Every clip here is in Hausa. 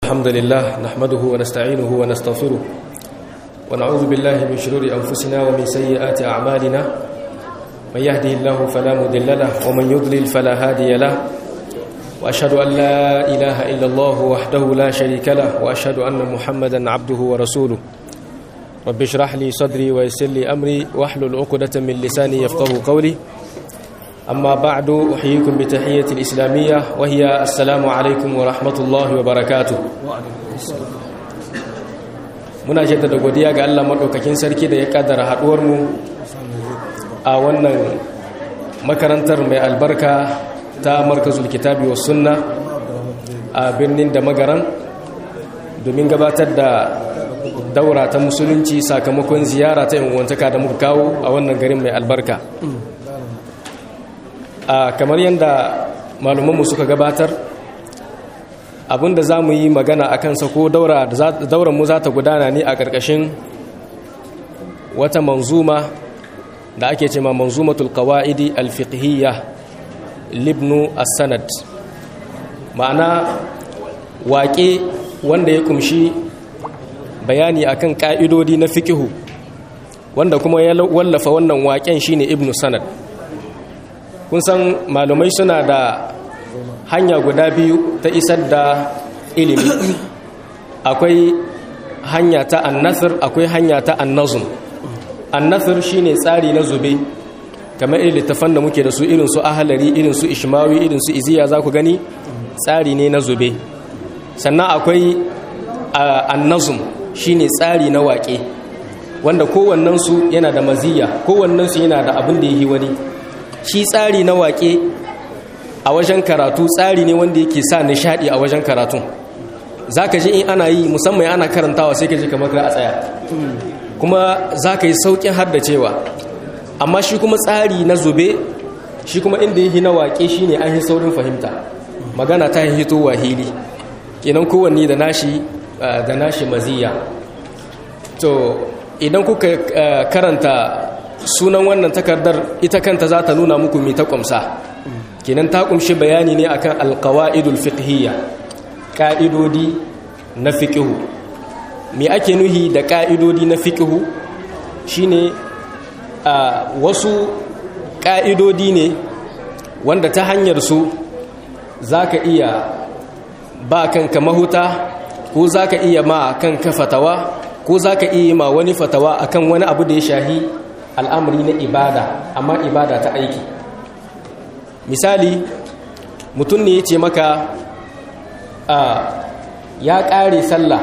الحمد لله نحمده ونستعينه ونستغفره ونعوذ بالله من شرور أنفسنا ومن سيئات أعمالنا من يهده الله فلا مضل له ومن يضلل فلا هادي له وأشهد أن لا إله إلا الله وحده لا شريك له وأشهد أن محمدا عبده ورسوله رب اشرح لي صدري ويسر لي أمري واحلل عقدة من لساني يفقه قولي أما بعد أحييكم بتحية الإسلامية وهي السلام عليكم ورحمة الله وبركاته muna jaddada godiya ga Allah maɗaukakin sarki da ya ƙaddara haɗuwarmu a wannan makarantar mai albarka ta markazul kitabi wa sunna a birnin da magaran domin gabatar da daura ta musulunci sakamakon ziyara ta yanwantaka da muka kawo a wannan garin mai albarka a kamar yadda malumanmu suka gabatar abinda za mu yi magana a kansa ko dauranmu za ta gudana ne a ƙarƙashin wata manzuma da ake ce ma manzumatul qawa'idi alfiqhiyya libnu as-sanad ma'ana waƙe wanda ya kumshi bayani akan ƙa'idodi na fikihu wanda kuma ya wallafa wannan waƙen shine ibnu sanad kun san malumai suna da hanya guda biyu ta isar da ilimi akwai hanya ta annasir akwai hanya ta annazum annasir shine tsari na zube kamar irin littafan da muke da su irin su ahalari irin su ishmawi irin su iziya za ku gani tsari ne na zube sannan akwai annazum shine tsari na waƙe wanda kowannensu yana da maziya kowannensu yana da abin da ya yi wani shi tsari na waƙe a wajen karatu tsari ne wanda yake sa nishadi a wajen karatun za ka ji in ana yi musamman ana karantawa sai ka ji kamar a tsaya kuma za ka yi sauƙin haddacewa amma shi kuma tsari na zube shi kuma inda yi na waƙe shi ne an yi saurin fahimta magana ta yi hito wahili kenan kowanne da nashi da nashi maziya to idan kuka karanta sunan wannan takardar ita kanta za ta nuna muku mai ta ƙumsa kenan ta ƙumshi bayani ne akan alƙawa'idul fiqhiyya ƙa'idodi na fiƙihu me ake nuhi da ƙa'idodi na fiƙihu shine a wasu ƙa'idodi ne wanda ta hanyar su za ka iya ba kanka mahuta ko za ka iya ma kanka fatawa ko za ka iya ma wani fatawa akan wani abu da ya shahi al'amari na ibada amma ibada ta aiki misali mutum ne ya ce maka ya ƙare sallah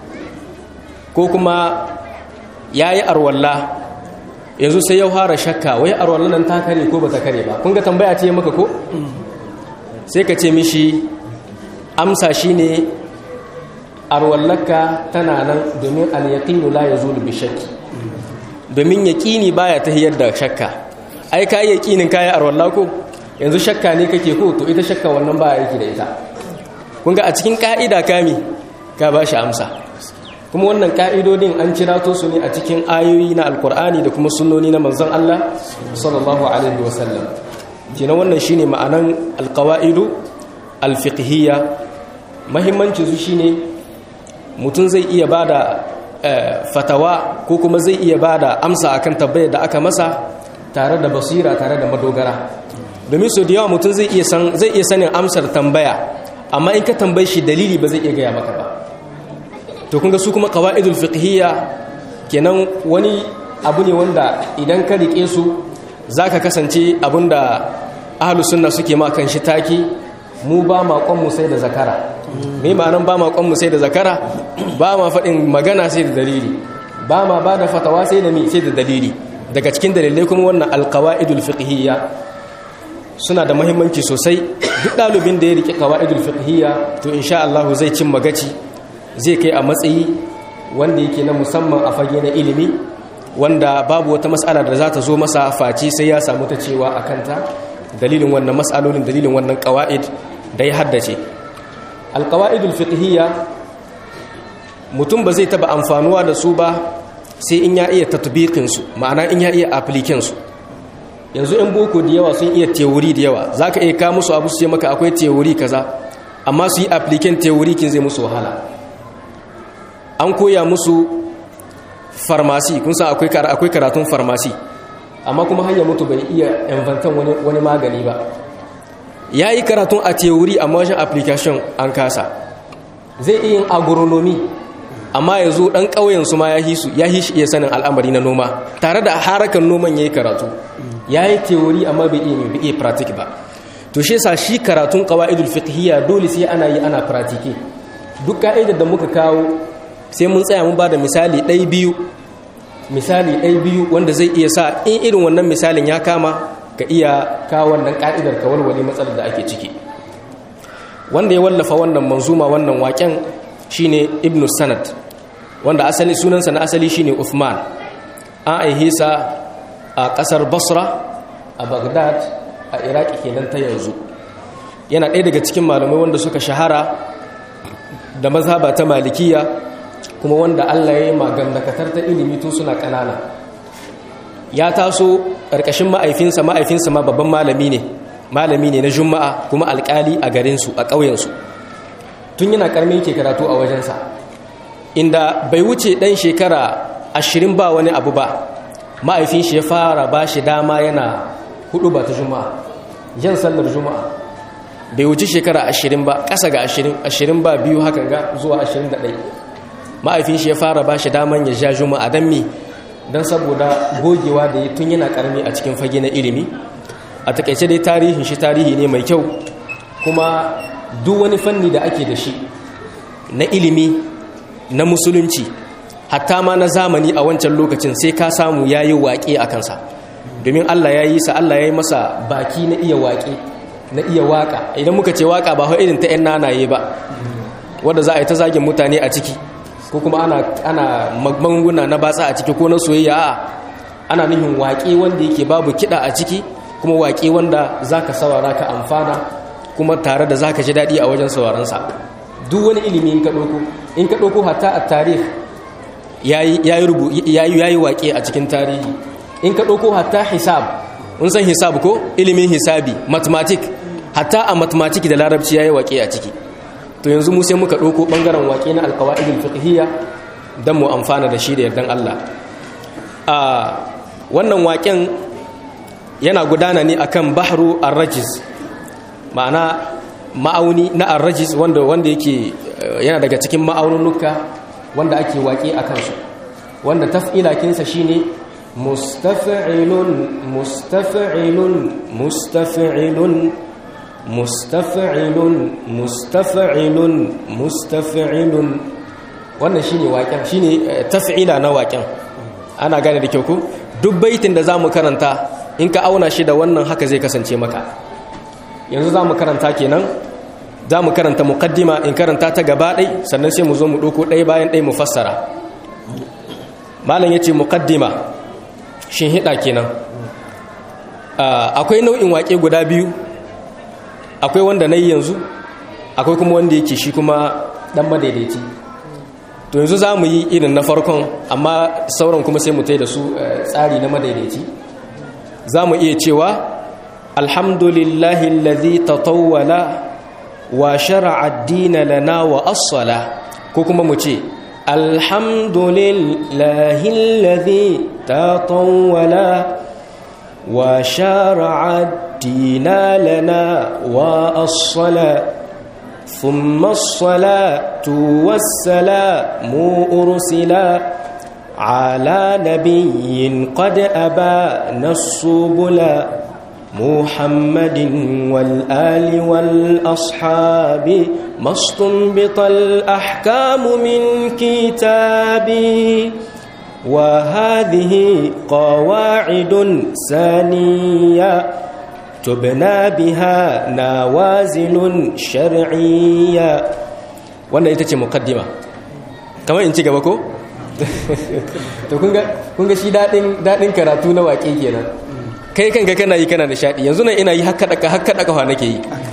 ko kuma ya yi arwalla yanzu sai ya fara shakka wai arwallan nan ta kare ko ba ta kare ba kun ga tambaya ce maka ko sai ka ce mishi amsa shi ne arwallaka tana nan domin al-yaqinu la yazulu bi shakki domin yaƙini baya ta hiyar da shakka ai ka yi yaƙinin kayan arwalla ko yanzu shakka ne kake ko to ita shakka wannan ba aiki da ita kun ga a cikin ƙa'ida kami ka ba shi amsa kuma wannan ƙa'idodin an cirato su ne a cikin ayoyi na alkur'ani da kuma sunnoni na manzon Allah sallallahu alaihi wasallam kenan wannan shine ma'anan alqawaidu alfiqhiyya muhimmancin su shine mutum zai iya bada fatawa ko kuma zai iya ba da amsa akan tabbayar da aka masa tare da basira tare da madogara domin so da yawa mutum zai iya sanin amsar tambaya amma in ka tambayi shi dalili ba zai iya gaya maka ba to kunga su kuma qawaidul fiqhiyya kenan wani abu ne wanda idan ka rike su zaka kasance abinda ahlus sunna suke ma kan shi taki mu ba ma mu sai da zakara me ma'anan ba ma mu sai da zakara ba ma faɗin magana sai da dalili ba ma ba da fatawa sai da mi sai da dalili daga cikin dalilai kuma wannan alqawaidul fiqhiyya suna da muhimmanci sosai duk ɗalibin da ya rike qawaidul fiqhiyya to insha Allah zai cin magaci zai kai a matsayi wanda yake na musamman a fage na ilimi wanda babu wata mas'ala da za ta zo masa face sai ya samu ta cewa a kanta dalilin wannan mas'alolin dalilin wannan qawaid da ya haddace alqawaidul fiqhiyya mutum ba zai taba amfanuwa da su ba sai in ya iya tatbiqinsu ma'ana in ya iya applikinsu yanzu in boko da yawa sun iya teori da yawa zaka iya ka musu abu su ce maka akwai teori kaza amma su yi application theory kin zai musu wahala an koya musu farmasi kun san akwai akwai karatun farmasi amma kuma har ya mutu bai iya inventan wani wani magani ba yayi karatun a theory amma wajen application an kasa zai iya yin agronomy amma ya zo ɗan ƙauyen su ma ya hisu ya hishi iya sanin al'amari na noma tare da harakan noman ya yi karatu ya yi teori amma bai iya mai iya pratik ba to shi yasa shi karatun ƙawa'idul fiqhiyya dole sai ana yi ana pratike duk ka'idar da muka kawo sai mun tsaya mun ba da misali ɗai biyu misali ɗai biyu wanda zai iya sa in irin wannan misalin ya kama ka iya kawo wannan ka'idar ka walwale matsalar da ake ciki wanda ya wallafa wannan manzuma wannan waken shine ibnu sanad wanda asali sunansa na asali shine Uthman an aihe sa a kasar Basra a Baghdad a Iraki kenan ta yanzu yana ɗaya daga cikin malamai wanda suka shahara da mazhaba ta malikiya kuma wanda Allah ya yi magandakatar ta ilimi tun suna ƙanana ya taso ƙarƙashin ma'aifinsa ma'aifinsa ma babban malami ne malami ne na juma'a kuma alƙali a garinsu a ƙauyensu tun yana ƙarmi ke karatu a wajensa inda bai wuce ɗan shekara ashirin ba wani abu ba ma'aifin shi ya fara ba shi dama yana hudu ba ta juma'a jan sallar juma'a bai wuce shekara ashirin ba ƙasa ga ashirin ashirin ba biyu haka ga zuwa ashirin da ɗai ma'aifin shi ya fara ba shi daman ya ja juma'a don mi don saboda gogewa da ya tun yana ƙarami a cikin fage na ilimi a takaice dai tarihin shi tarihi ne mai kyau kuma duk wani fanni da ake da shi na ilimi na musulunci hatta ma na zamani a wancan lokacin sai ka samu ya yi waƙe a kansa domin allah ya yi sa allah ya yi masa baki na iya waƙe na iya waƙa idan muka ce waƙa ba irin ta 'yan nanaye ba wadda za a yi ta zagin mutane a ciki ko kuma ana, ana magunguna na batsa a ciki ko na soyayya a ana nufin waƙe wanda yake babu kiɗa a ciki kuma waƙe wanda za ka sawara ka amfana kuma tare da za ka ji daɗi a wajen sauraronsa duk wani ilimi in ka ɗauko in ka ɗauko hatta a tarih ya yi waƙe a cikin tarihi in ka ɗauko hatta hisab un san hisab ko ilimin hisabi mathematic hatta a mathematic da larabci ya yi waƙe a ciki to yanzu mu sai muka ɗauko ɓangaren waƙe na alƙawa'idul fiqhiyya don mu amfana da shi da yardan Allah a wannan waƙen yana gudana ne akan bahru ar-rajiz ma'ana ma'auni na ar-rajiz wanda wanda yake yana daga cikin ma'aununuka wanda ake waƙe a kansu wanda taf'ila kinsa shine mustaf'ilun mustaf'ilun mustaf'ilun mustaf'ilun mustaf'ilun mustaf'ilun wannan shine waƙen shine taf'ila na waƙen ana gane da kyau ko duk baitin da zamu karanta in ka auna shi da wannan haka zai kasance maka yanzu za mu karanta kenan za mu karanta mukaddima in karanta ta gaba ɗai sannan sai mu zo mu ɗauko ɗai bayan ɗai mu fassara malam ya ce mukaddima shin hiɗa kenan akwai nau'in waƙe guda biyu akwai wanda na yi yanzu akwai kuma wanda yake shi kuma ɗan madaidaici to yanzu za mu yi irin na farkon amma sauran kuma sai mu tai da su tsari na madaidaici za mu iya cewa alhamdulillahi alladhi tatawwala wa shar'a ad-din lana wa as-sala ko kuma mu ce alhamdulillahi alladhi tatawwala wa shar'a ad-din lana wa as-sala ثم الصلاة والسلام أرسلا على نبي قد أبان السبل محمد والآل والأصحاب ما استنبط الأحكام من كتابي وهذه قواعد ثانية تبنى بها نوازل شرعية wannan ita ce mukaddima kamar in ci gaba ko? to kun ga shi daɗin karatu na waƙe kenan kai kanka kana yi kana nishaɗi yanzu nan ina yi haka ɗaka haka ɗaka wa nake yi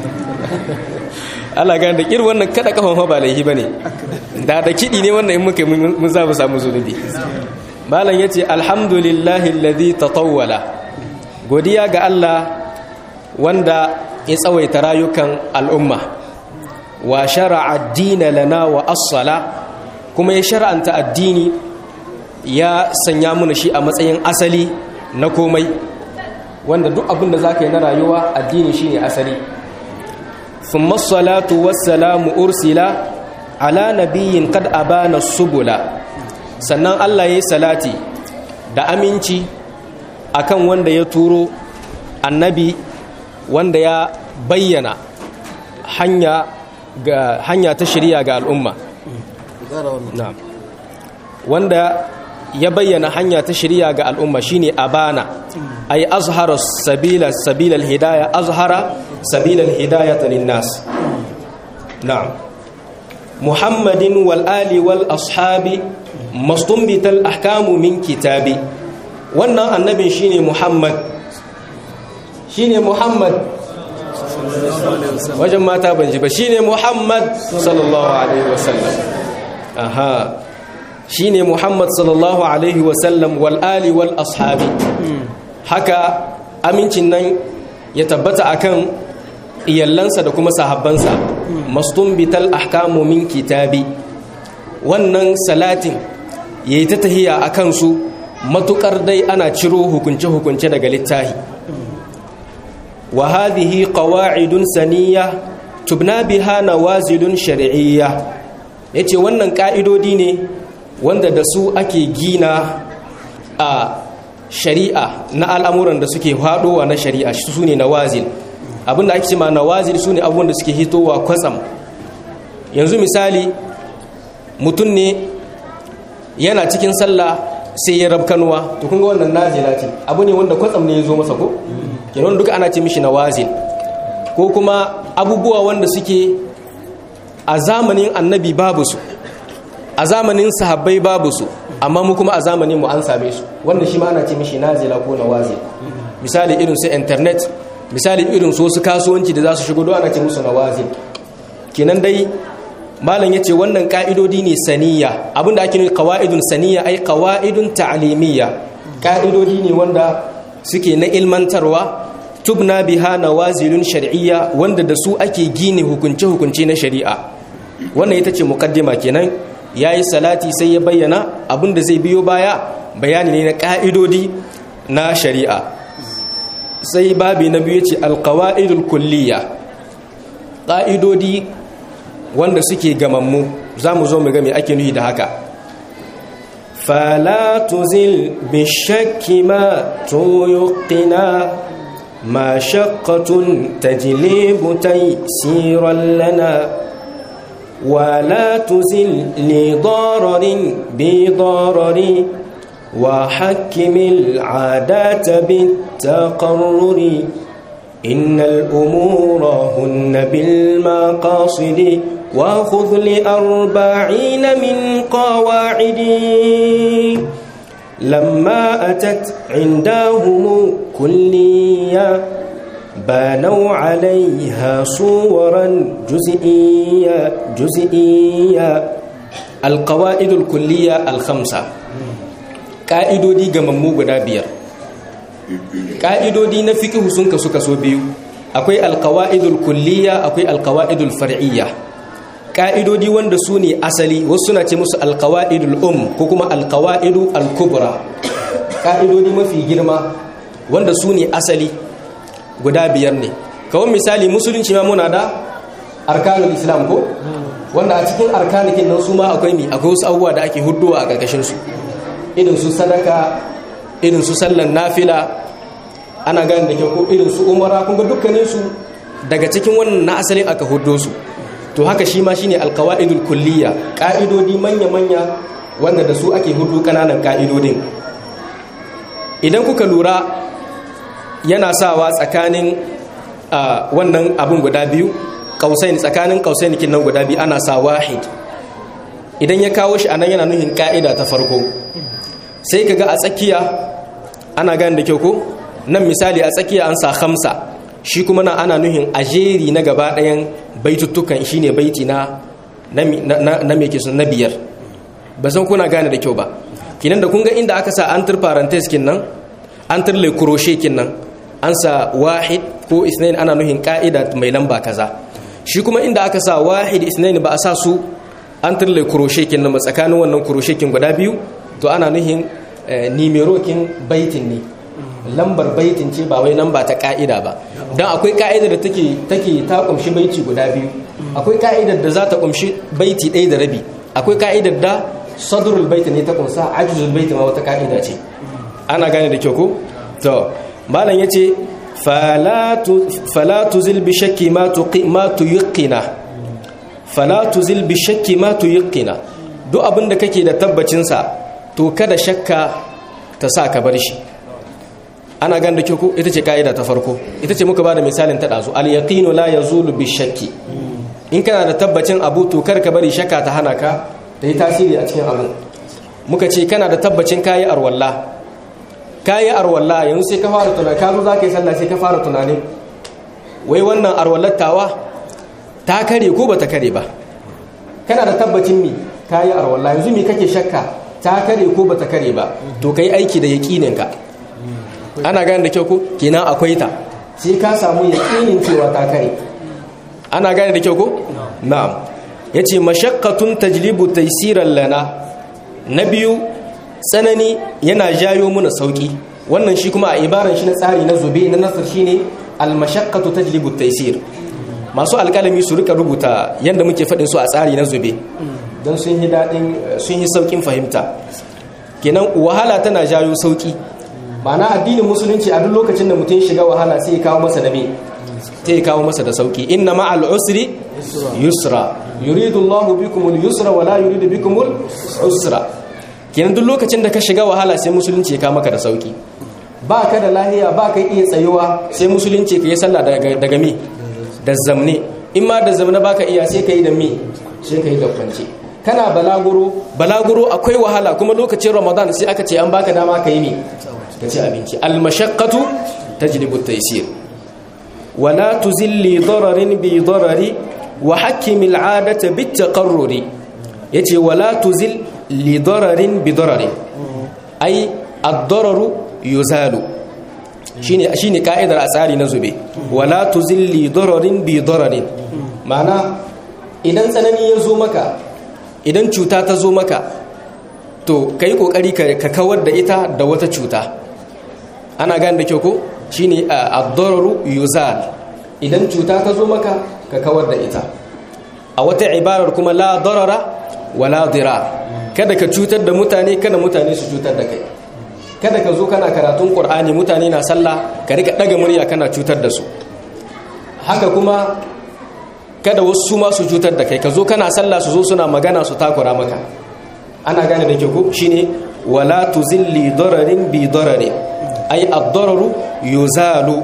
Allah gane da ƙir wannan kaɗa ƙafan ba laihi ba ne da da kiɗi ne wannan in muka mun za mu samu zunubi malam ya ce alhamdulillahi alladhi tatawwala godiya ga Allah wanda ya tsawaita rayukan al'umma wa shara'a ad-dina lana wa as-sala kuma ya shar'anta addini ya sanya mana shi a matsayin asali na komai wanda duk abin da zaka yi na rayuwa addini shine asali thumma as-salatu was-salamu ursila ala nabiyyin qad abana subula sannan Allah yayi salati da aminci akan wanda ya turo annabi wanda ya bayyana hanya ga hanya ta shari'a ga al'umma na'am wanda ya bayyana hanya ta shari'a ga al'umma shine abana ay azhara sabila sabila hidayah azhara sabila hidayah lin-nas na'am muhammadin wal ali wal ashabi mastumbital ahkamu min kitabi wannan annabin shine muhammad shine muhammad wajen mata ban ji ba shine muhammad sallallahu alaihi wasallam aha shine muhammad sallallahu alaihi wasallam wal ali wal ashabi haka amincin nan ya tabbata akan iyallansa da kuma sahabbansa mastumbital ahkamu min kitabi wannan salatin yayi ta tahiya akan su matukar dai ana ciro hukunce hukunce daga littafi wa hadhihi qawa'idun saniyya tubna biha nawazilun shar'iyya yace wannan ka'idodi ne wanda da su ake gina a shari'a na al'amuran da suke haɗowa na shari'a su ne nawazil abinda ake cima nawazil su ne abubuwan da suke hitowa kwatsam yanzu misali mutum ne yana cikin sallah sai ya rabkanuwa to kun ga wannan nazila ce abu ne wanda kwatsam ne ya zo masa ko kenan duka ana ce mishi nawazil ko kuma abubuwa wanda suke a zamanin annabi babu su a zamanin sahabbai babu su amma mu kuma a zamanin mu an same su wanda shi ma ana ce mishi nazila ko nawazil misali irin su internet misali irin su wasu kasuwanci da za su shigo don ana ce musu nawazil kenan dai malam yace wannan ka'idodi ne saniya abinda ake nufi qawaidun saniya ai qawaidun ta'limiyya ka'idodi ne wanda suke na ilmantarwa tubna biha nawazilun shar'iyya wanda da su ake gine hukunce hukunce na shari'a wannan ita ce muqaddima kenan yayi salati sai ya bayyana abinda zai biyo baya bayani ne na ka'idodi na shari'a sai babi na biyu ce alqawaidul kulliyya ka'idodi wanda suke gamammu za mu zo mu ga me ake nuhi da haka fala tuzil bishakki ma tuyuqina ma shaqqatun tajlibu taysiran lana ولا تزل لضرر بضرر وحكم العادات بالتقرر إن الأمور هن بالمقاصد وخذ لأربعين من قواعد لما أتت عندهم كلية بانوا عليها صورا جزئية جزئية القواعد الكلية الخمسة قائدو دي غممو غدا بيار ƙa'idodi na fikihu sun kasu kaso biyu akwai alkawa'idul kulliya akwai alkawa'idul far'iyya ƙa'idodi wanda su ne asali wasu suna ce musu alkawa'idul um ko kuma alkawa'idu alkubra ƙa'idodi mafi girma wanda su ne asali guda biyar ne kawai misali musulunci ma muna da arkanul islam ko wanda a cikin arkanikin nan su ma akwai mi akwai wasu abubuwa da ake hudduwa a ƙarƙashinsu irin su sadaka irin su sallan nafila ana gani da kyau ko irin su umara kun ga dukkanin su daga cikin wannan na asalin aka hudo su to haka shi ma shine alqawaidul kulliya ka'idodi manya manya wanda da su ake hudu kananan ka'idodin idan kuka lura yana sawa tsakanin wannan abun guda biyu kausain tsakanin kausain nan guda biyu ana sa wahid idan ya kawo shi anan yana nuhin ka'ida ta farko sai kaga a tsakiya ana gani da kyau ko nan misali a tsakiya an sa hamsa shi kuma na ana nuhin ajeri na gaba ɗayan baituttukan shine baiti na na me ke na biyar ba san kuna gane da kyau ba kinan da kun ga inda aka sa an tur parenthesis kin nan an tur le crochet kin nan an sa wahid ko isnain ana nuhin ka'ida mai lamba kaza shi kuma inda aka sa wahid isnaini ba a sa su an turle kuroshekin na tsakanin wannan kuroshekin guda biyu to ana nuhin nimerokin baitin ne lambar baitin ce ba wai lamba ta ka'ida ba don akwai ka'idar da take take ta kumshi baiti guda biyu akwai ka'idar da za ta kumshi baiti ɗaya da rabi akwai ka'idar da sadrul baiti ne ta kumsa ajizul baiti ma wata ka'ida ce ana gane da kyau ko to malam yace fala tuzil bi shakki ma tuqi ma tuyqina fala tuzil bi shakki ma tuyqina duk abin da kake da tabbacin sa to kada shakka ta sa ka bar shi ana gane da kyau ko ita ce ka'ida ta farko ita ce muka bada misalin ta dazu al yaqinu la yazulu bi shakki in kana da tabbacin abu to kar ka bari shakka ta hana ka ta yi tasiri a cikin abu muka ce kana da tabbacin kayi arwalla kayi arwalla yanzu sai ka fara tunani ka zo za ka yi sallah sai ka fara tunani wai wannan arwallattawa ta kare ko bata kare ba kana da tabbacin mi kayi arwalla yanzu mi kake shakka ta kare ko bata kare ba to kai aiki da yaƙinin ka ana gane da kyau ko kenan akwai ta sai ka samu yaƙinin cewa ta kare ana gane da kyau ko na'am yace mashaqqatun tajlibu taysiran lana na biyu tsanani yana jayo muna sauki wannan shi kuma a ibaran shi na tsari na zube na nasar shine al-mashaqqatu tajlibu taysir masu alƙalami su rika rubuta yanda muke faɗin su a tsari na zube don sun yi daɗin sun yi saukin fahimta kenan wahala tana jayo sauki ma'ana addinin musulunci a duk lokacin da mutum shiga wahala sai ya kawo masa da me sai ya kawo masa da sauki inna ma'al usri yusra yuridu Allahu bikum al-yusra wa la yuridu bikum al-usra kenan duk lokacin da ka shiga wahala sai musulunci ya kawo maka da sauki ba ka da lahiya ba ka iya tsayuwa sai musulunci ka yi sallah daga daga me da zamne in ma da zamne baka iya sai ka yi da me sai ka yi da kwance kana balaguro balaguro akwai wahala kuma lokacin ramadan sai aka ce an baka dama ka yi me ka ci abinci al-mashaqqatu tajlibu at-taysir ولا تزل ضرر بضرر وحكم العادة بالتقرر يتي ولا تزل لضرر بضرر أي الضرر يزال شيني شيني قاعدة أسالي نزبي ولا تزل لضرر بضرر معنى idan tsanani ya zo maka idan cuta ta zo maka to kai kokari ka kawar da ita da wata cuta ana gane da kyau ko shine ad-dararu yuzal idan cuta ta zo maka ka kawar da ita a wata ibarar kuma la darara wala dirar kada ka cutar da mutane kada mutane su cutar da kai kada ka zo kana karatun qur'ani mutane na sallah ka rika daga murya kana cutar da su haka kuma kada wasu su ma su cutar da kai ka zo kana sallah su zo suna magana su takura maka ana gane da ke ko shine wala tuzilli dararin bi dararin ay ad-dararu yuzalu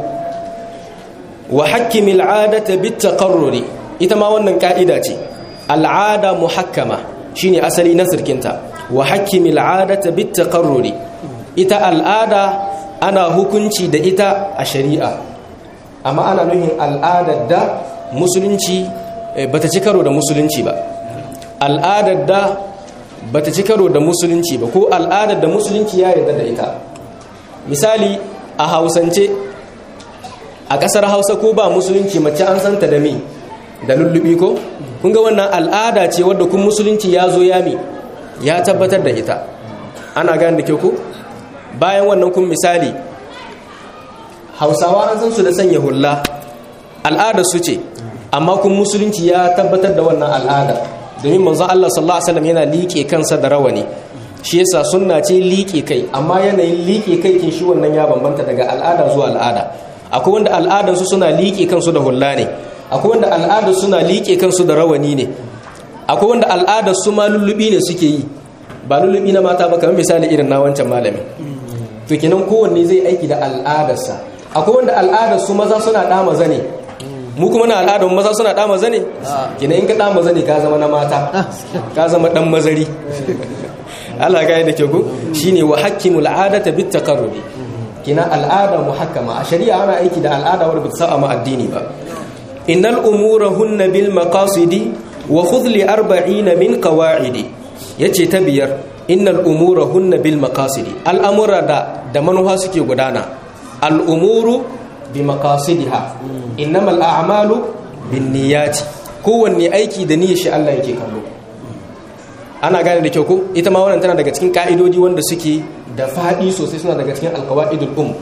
wa hakkimil adata bit taqarruri ita ma wannan ka'ida ce al'ada muhakkama shine asali na sirkinta wa hakkimil adata bit taqarruri ita al'ada ana hukunci da ita a shari'a amma ana nuhin al'adar da musulunci bata ci karo da musulunci ba al'adar da bata ci karo da musulunci ba ko al'adar da musulunci ya yarda da ita misali a hausance a ƙasar hausa ko ba musulunci mace an santa da me da lullubi ko kun ga wannan al'ada ce wadda kun musulunci ya zo ya mi ya tabbatar da ita ana gane da kyau ko bayan wannan kun misali hausawa an san su da sanya hulla al'ada su ce amma kun musulunci ya tabbatar da wannan al'ada domin manzon Allah sallallahu alaihi wasallam yana liƙe kansa da rawani shi yasa sunna ce liƙe kai amma yanayin liƙe kai kin shi wannan ya bambanta daga al'ada zuwa al'ada akwai wanda al'adar su suna liƙe kansu da hulla ne akwai wanda al'adar suna liƙe kansu da rawani ne akwai wanda al'adar su ma lullubi ne suke yi ba lullubi na mata ba kamar misali irin na wancan malami to kenan kowanne zai aiki da al'adarsa akwai wanda al'adar su maza suna dama zane mu kuma na al'adar maza suna dama zane kenan in ka dama zane ka zama na mata ka zama dan mazari Allah ga da ke ku shine wa hakkimul adata bit taqarrubi kina al'ada muhakkama a shari'a ana aiki da al'ada wadda bata sa'a ma addini ba innal umura hunna bil maqasidi wa khudh li arba'ina min qawa'idi yace ta biyar innal umura hunna bil maqasidi al'amura da da manuha suke gudana al umuru bi maqasidiha innamal a'malu bin niyyati kowanne aiki da niyyar shi Allah yake kallo ana gane da kyau ko ita ma wannan tana daga cikin ka'idodi wanda suke da faɗi sosai suna daga cikin alqawaidul um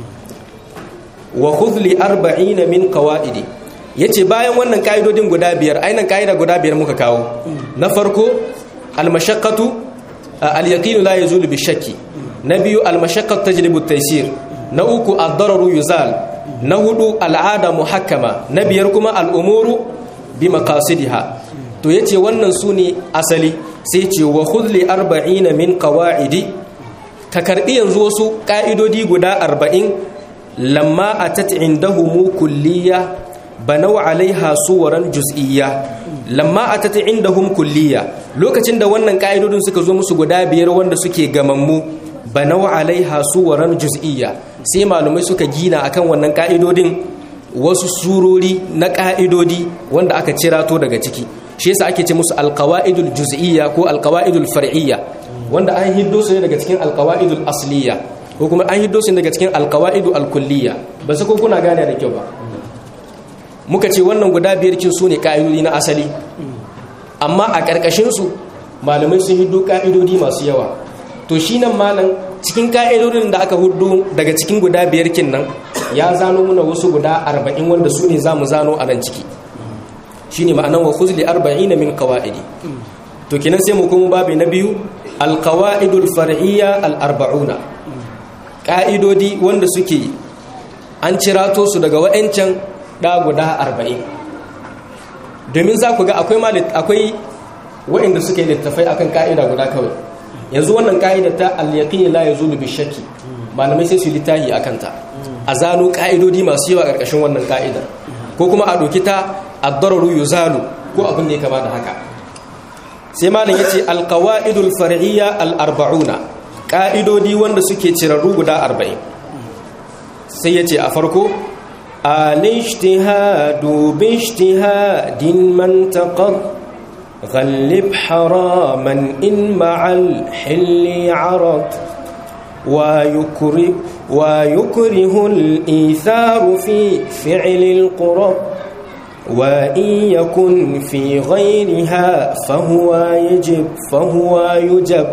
wa khudh li 40 min qawaidi yace bayan wannan ka'idodin guda biyar ainan ka'ida guda biyar muka kawo na farko al-mashaqqatu al-yaqinu la yazulu bi shakki na biyu al-mashaqqatu tajlibu at-taysir na uku ad-dararu yuzal na hudu al'ada muhakkama na biyar kuma al'umuru bi maqasidiha to yace wannan sune asali sai ce wa khudli 40 min qawaidi ka karbi yanzu wasu ka'idodi guda 40 lamma atat indahum kulliya banaw alaiha suwaran juz'iyya lamma atat indahum kulliya lokacin da wannan ka'idodin suka zo musu guda biyar wanda suke gamammu banaw alaiha suwaran juz'iyya sai malumai suka gina akan wannan ka'idodin wasu surori na ka'idodi wanda aka cirato daga ciki shi yasa ake ce musu alqawaidul juz'iyya ko alqawaidul far'iyya wanda an hiddo su ne daga cikin alqawaidul asliya ko kuma an hiddo su ne daga cikin alqawaidul alkulliyya ba su ko kuna gane da kyau ba muka ce wannan guda biyar kin su ne ka'idodi na asali amma a ƙarƙashin su malamai sun hiddo ka'idodi masu yawa to shi nan malam cikin ka'idodin da aka hudu daga cikin guda biyar kin nan ya zano muna wasu guda arba'in wanda su ne za mu zano a nan ciki shi ne ma'anan wa khuzli arba'in min kawa'idi to kinan sai mu kuma babi na biyu alkawa'idul far'iyya al'arba'una ƙa'idodi wanda suke an cirato su daga wa'ancan ɗa guda arba'in domin za ku ga akwai wa'inda suke littafai akan ka'ida guda kawai yanzu wannan ka'ida ta al-yaqin la yazulu bi shakki malamai sai su littahi akan ta a zano ka'idodi masu yawa karkashin wannan ka'idar ko kuma a doki ta ad-dararu yuzalu ko abin da ya kama da haka sai malam yace al-qawaidul far'iyya al-arba'una ka'idodi wanda suke cirarru guda 40 sai yace a farko al-ijtihadu bi ijtihadin man taqad غلب حراما إن مع الحل عرض ويكره, ويكره الإيثار في فعل القرب وإن يكن في غيرها فهو يجب فهو يجب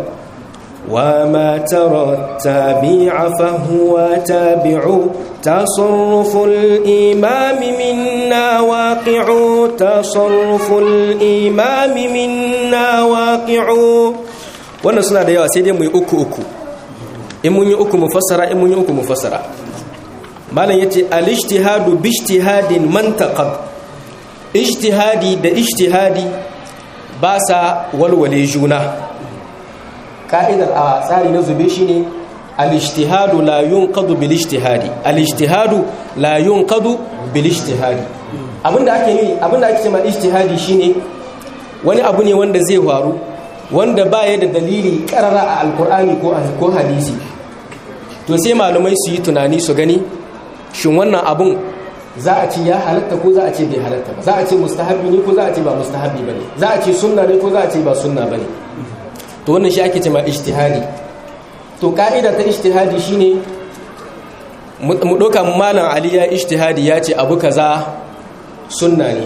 وما ترى التابع فهو تابع تصرف الإمام منا واقع تصرف الإمام منا واقع wannan suna da yawa sai dai mu yi uku uku in mun yi uku mu fassara in mun yi uku mu fassara malam yace al-ijtihadu bi ijtihadin man taqad ijtihadi da ijtihadi ba sa walwale juna ka'idar a tsari na zube shine al-ijtihadu la yunqadu bil ijtihadi al-ijtihadu la yunqadu bil ijtihadi abinda ake yi abinda ake cewa ijtihadi shine wani abu ne wanda zai faru wanda baya da dalili karara a alkur'ani ko ko hadisi to sai malumai su yi tunani su gani shin wannan abun za a ce ya halatta ko za a ce bai halatta ba za a ce mustahabi ne ko za a ce ba mustahabi bane za a ce sunna ne ko za a ce ba sunna bane to wannan shi ake cewa ijtihadi to ka'ida ta ijtihadi shine mu doka malam ali ya ijtihadi ya ce abu kaza sunna ne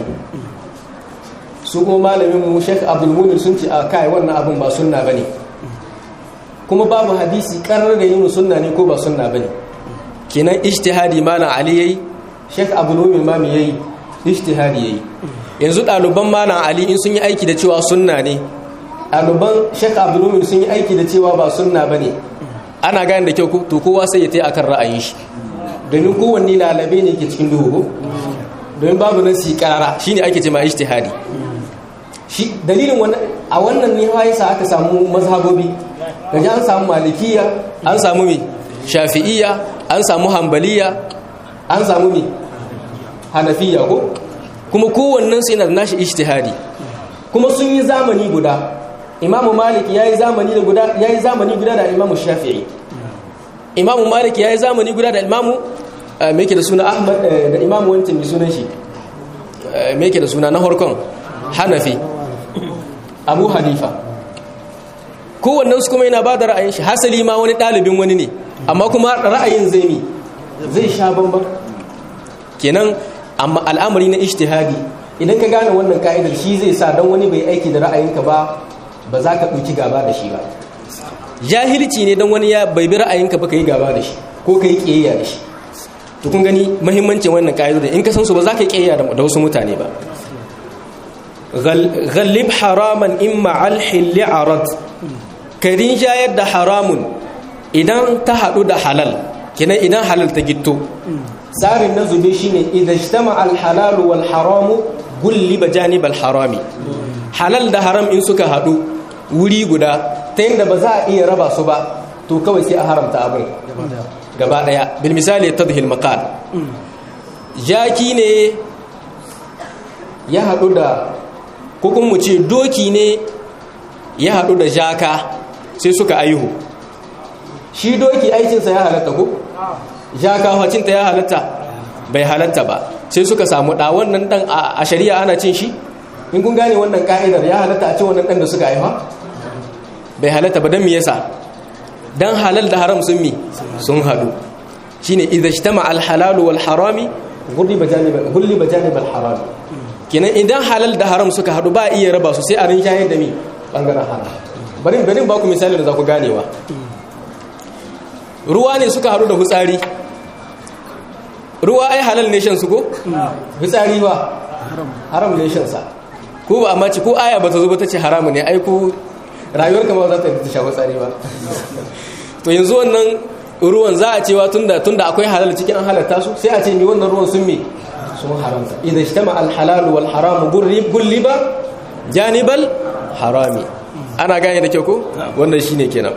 su kuma malamin mu Sheikh Abdul Mumin sun ce a kai wannan abun ba sunna bane kuma babu hadisi karar da yin sunna ne ko ba sunna bane kenan ijtihadi malam ali yayi Sheikh Abdul Mumin ma me yayi ijtihadi yayi yanzu ɗaliban malam ali in sun yi aiki da cewa sunna ne ɗaliban Sheikh Abdul Mumin sun yi aiki da cewa ba sunna bane ana gane da kyau to kowa sai ya tayi akan ra'ayin shi domin kowanne lalabe ne ke cikin duhu domin babu nasi karara shine ake ce ma ijtihadi shi dalilin wannan a wannan ne yasa aka samu mazhabobi gaji an samu malikiya an samu me shafi'iyya an samu hanbaliya an samu me hanafiya ko kuma kowannen su yana da nashi ijtihadi kuma sun yi zamani guda imamu malik yayi zamani da guda yayi zamani guda da imamu shafi'i imamu malik yayi zamani guda da imamu me yake da suna ahmad da imamu wancan mai sunan shi me yake da suna na harkon hanafi abu hanifa kowannen su kuma yana ba da ra'ayin shi hasali ma wani ɗalibin wani ne amma kuma ra'ayin zai mi zai sha bambam kenan amma al'amari na ijtihadi idan ka gane wannan ka'idar shi zai sa don wani bai aiki da ra'ayinka ba ba za ka ɗauki gaba da shi ba jahilci ne don wani ya bai bi ra'ayinka ba ka yi gaba da shi ko ka yi ƙiyayya da shi to kun gani mahimmancin wannan ka'idar in ka san su ba za ka yi ƙiyayya da wasu mutane ba غلب حراما إما على الحل عرض كدين جايد ده حرام إذا تحدو ده حلال كنا إذا حلال تجتو سار النزل شيء إذا اجتمع الحلال والحرام قلب جانب الحرام حلال ده حرام إن سكا هدو wuri guda ta yadda ba za a iya raba su ba to kawai sai a haramta abin gaba daya bil misali tadhil maqal jaki ne ya hadu da ko kuma mu ce doki ne ya haɗu da jaka sai suka aihu shi doki aikinsa ya halatta ko jaka hacinta ya halatta bai halatta ba sai suka samu ɗa wannan ɗan a shari'a ana cin shi in kun gane wannan ka'idar ya halatta a cin wannan ɗan da suka haifa bai halatta ba don me yasa don halal da haram sun mi sun haɗu shine idza ijtama al halal wal harami ghulliba janib ghulliba janib al harami kenan idan halal da haram suka haɗu ba iya raba su sai a rinjaye da mi ɓangaren haram bari bari ba ku misali da za ku ganewa ruwa ne suka haɗu da hutsari ruwa ai halal ne shan su ko hutsari ba haram ne shan sa ko ba amma ci ko aya ba ta zo ba ta ce haramu ne ai ko rayuwar kama za ta ta sha hutsari ba to yanzu wannan ruwan za a cewa tunda tunda akwai halal cikin an halatta su sai a ce mi wannan ruwan sun me sun haramta idan ijtama al-halal wal haram gulliba janibal harami ana gane da kyau ko wannan shine kenan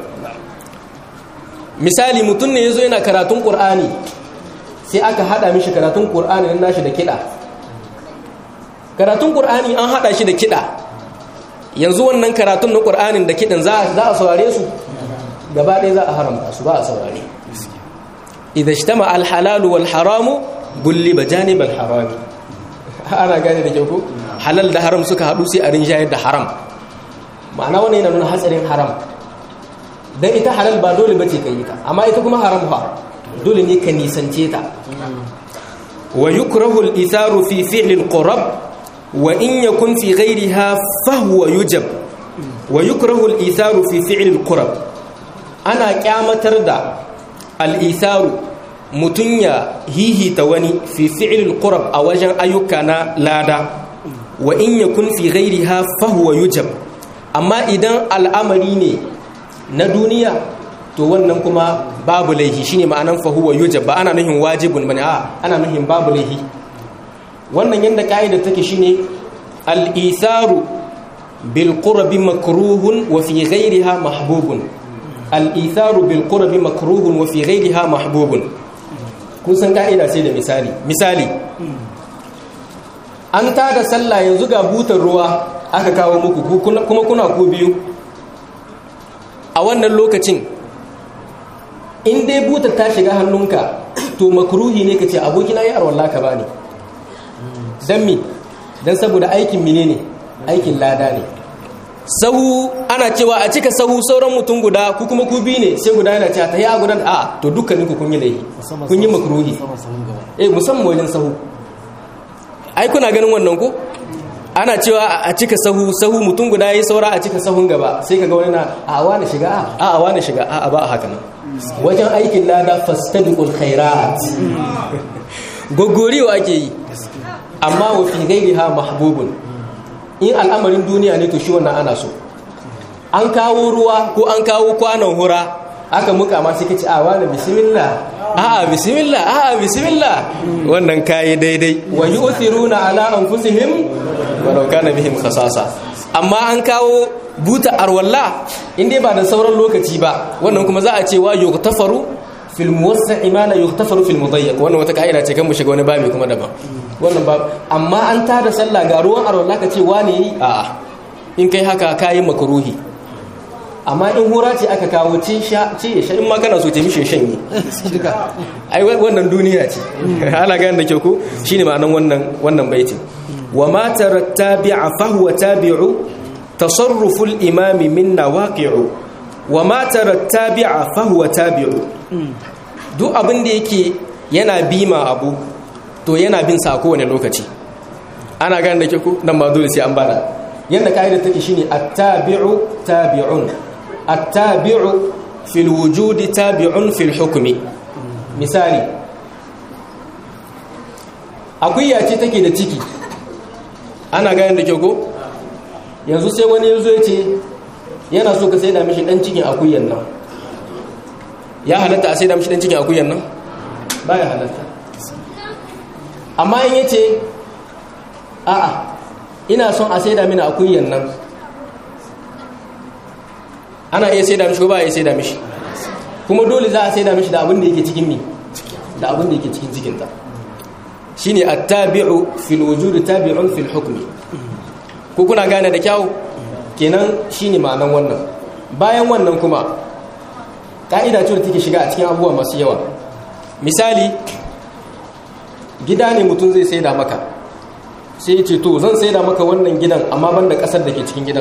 misali mutum ne yazo yana karatun qur'ani sai aka hada mishi karatun qur'ani nan nashi da kida karatun qur'ani an hada shi da kida yanzu wannan karatun na qur'anin da kidan za za a saurare su gaba ɗaya za a haramta su ba a saurare idan ijtama al-halal wal haramu gulliba janibal harami ana gane da kyau ko halal da haram suka haɗu sai a rinjayar da haram ma'ana wannan yana nuna hatsarin haram dan ita halal ba dole bace ka yi ta amma ita kuma haram fa dole ne ka nisance ta wa yukrahu al-itharu fi fi'l al-qurab wa in yakun fi ghayriha fa huwa yujab wa yukrahu al-itharu fi fi'l al-qurab ana kyamatar da al-itharu mutum ya hihita wani fi fi'il qurab a wajen ayyuka na lada wa in yakun fi ghairiha fa huwa yujab amma idan al'amari ne na duniya to wannan kuma babu laihi shine ma'anan fa huwa yujab ba ana nuhin wajibun bane a ana nuhin babu laihi wannan yanda kaida take shine al-itharu bil qurbi makruhun wa fi ghairiha mahbubun al-itharu bil qurbi makruhun wa fi ghairiha mahbubun kun san ka'ida sai da misali misali an tada sallah yanzu ga butar ruwa aka kawo muku kuma kuna ku biyu a wannan lokacin in dai butar ta shiga hannunka to makruhi ne ka ce abokina yi arwallah ka bani don mi don saboda aikin mine ne aikin lada ne sahu ana cewa a cika sahu sauran mutum guda ku kuma ku bi ne sai guda yana cewa ta yi a gudan a to dukkaninku kun yi laifi kun yi makruhi eh musamman wajen sahu ai kuna ganin wannan ko ana cewa a cika sahu sahu mutum guda yi saura a cika sahun gaba sai kaga wani na a wani shiga a a wani shiga a a ba haka nan wajen aikin lada fastabiqul khairat gogoriyo ake yi amma wa fi ghairiha mahbubun in al'amarin duniya ne to shi wannan ana so an kawo ruwa ko an kawo kwanon hura aka muka ma sai kace a wani bismillah a'a bismillah a'a bismillah wannan kai daidai wa yu'thiruna ala anfusihim walau kana bihim khasasa amma an kawo buta arwalla inda ba da sauran lokaci ba wannan kuma za a ce wa yughtafaru fil muwassa'i ma la yughtafaru fil mudayyiq wannan wata kaida ce kan mu shiga wani babi kuma daban wannan ba amma an tada sallah ga ruwan arwalla ka ce wane yi a'a in kai haka kayi makruhi amma in hura ce aka kawo ce sha ce sha in ma kana so ce mishi shanye ai wannan duniya ce ana gane da kyau ko shine ma'anan wannan wannan baitin wa ma tarattabi'a fa huwa tabi'u tasarrufu al-imami minna waqi'u wa ma tarattabi'a fa huwa tabi'u duk abin da yake yana bima abu to yana bin sa kowane lokaci ana gane da ke ku nan ma dole sai an bada yadda ka'idar take shine at-tabi'u tabi'un at-tabi'u fil wujudi tabi'un fil hukmi misali akuya ce take da ciki ana gane da ke ko yanzu sai wani yanzu ya ce yana so ka sai da mishi dan cikin akuyan nan ya halatta a sai da mishi dan cikin akuyan nan ba ya halatta amma in yace a'a ina son a sai da mini akuyan nan ana iya sai da mishi ko ba a iya sai da mishi kuma dole za a sai da mishi da abin da yake cikin mi da abin da yake cikin cikinta shine at-tabi'u fil wujud tabi'un fil hukmi ko kuna gane da kyau kenan shine ma'anan wannan bayan wannan kuma ka'ida ce da take shiga a cikin abubuwa masu yawa misali gida ne mutum zai saida maka sai ya ce to zan saida maka wannan gidan amma banda kasar da ke cikin gidan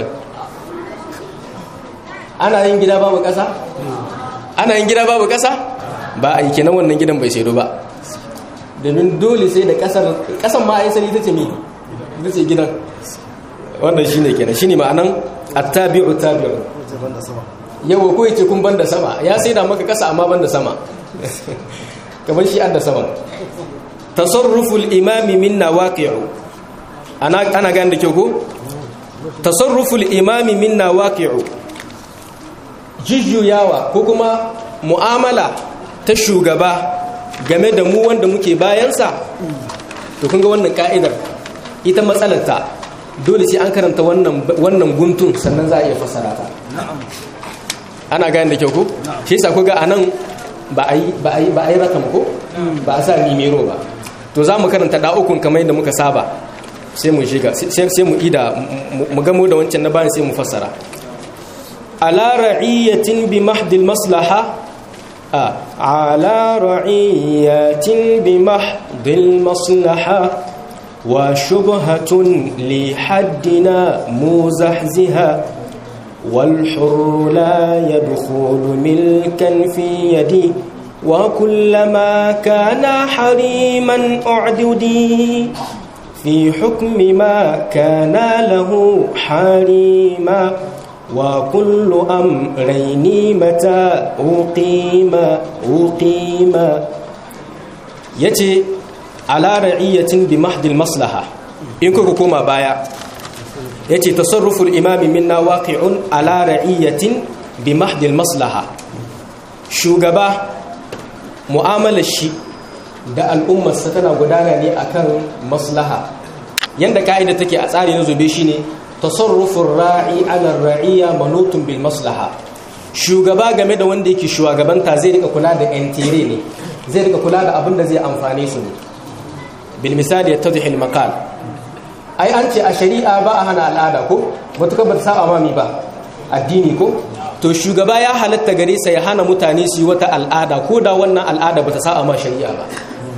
ana yin gida babu kasa ana yin gida babu kasa ba a yi kenan wannan gidan bai saido ba domin dole sai da kasar kasan ma ai sani ita ce me ita ce gidan wannan shine kenan shine ma'anan at-tabi'u tabi'u yawa ko yace kun banda sama ya sai da maka kasa amma banda sama kamar shi adda sama tasarruful imami min nawaqi'u ana ana gane da kyau ko tasarruful imami min nawaqi'u jujjuyawa ko kuma mu'amala ta shugaba game da mu wanda muke bayansa to kun ga wannan ka'idar ita matsalarta dole sai an karanta wannan guntun sannan za a iya fassara ta ana gane da kyau ko shi yasa ku ga anan ba a yi ba a yi ba a yi rakam ko ba a sa nimero ba to za mu karanta da ukun kamar yadda muka saba sai mu shiga sai mu ida mu gamo da wancan na bayan sai mu fassara ala ra'iyatin bi mahdil maslaha على رعية بمحض المصلحة وشبهة لحدنا مزحزها والحر لا يدخل ملكا في يدي وكلما كان حريما أعددي في حكم ما كان له حريما وكل أمرين متى أقيم أقيم يتي على رعية بمحض المصلحة إن كما بايا يتي تصرف الإمام منا واقع على رعية بمحض المصلحة شوغبا mu'amalar shi da al'ummarsa tana gudana ne akan maslaha yanda ka'ida take a tsari na zobe shine tasarrufin ra'i ala ra'iya manutun bil maslaha shugaba game da wanda yake shugabanta zai rika kula da entire ne zai rika kula da abin da zai amfane su ne bil misali yattadhi al maqal ai an ce a shari'a ba a hana al'ada ko matuka ba ta saba mami ba addini ko to shugaba ya halatta gare sa ya hana mutane su yi wata al'ada ko da wannan al'ada ba ta saba ma shari'a ba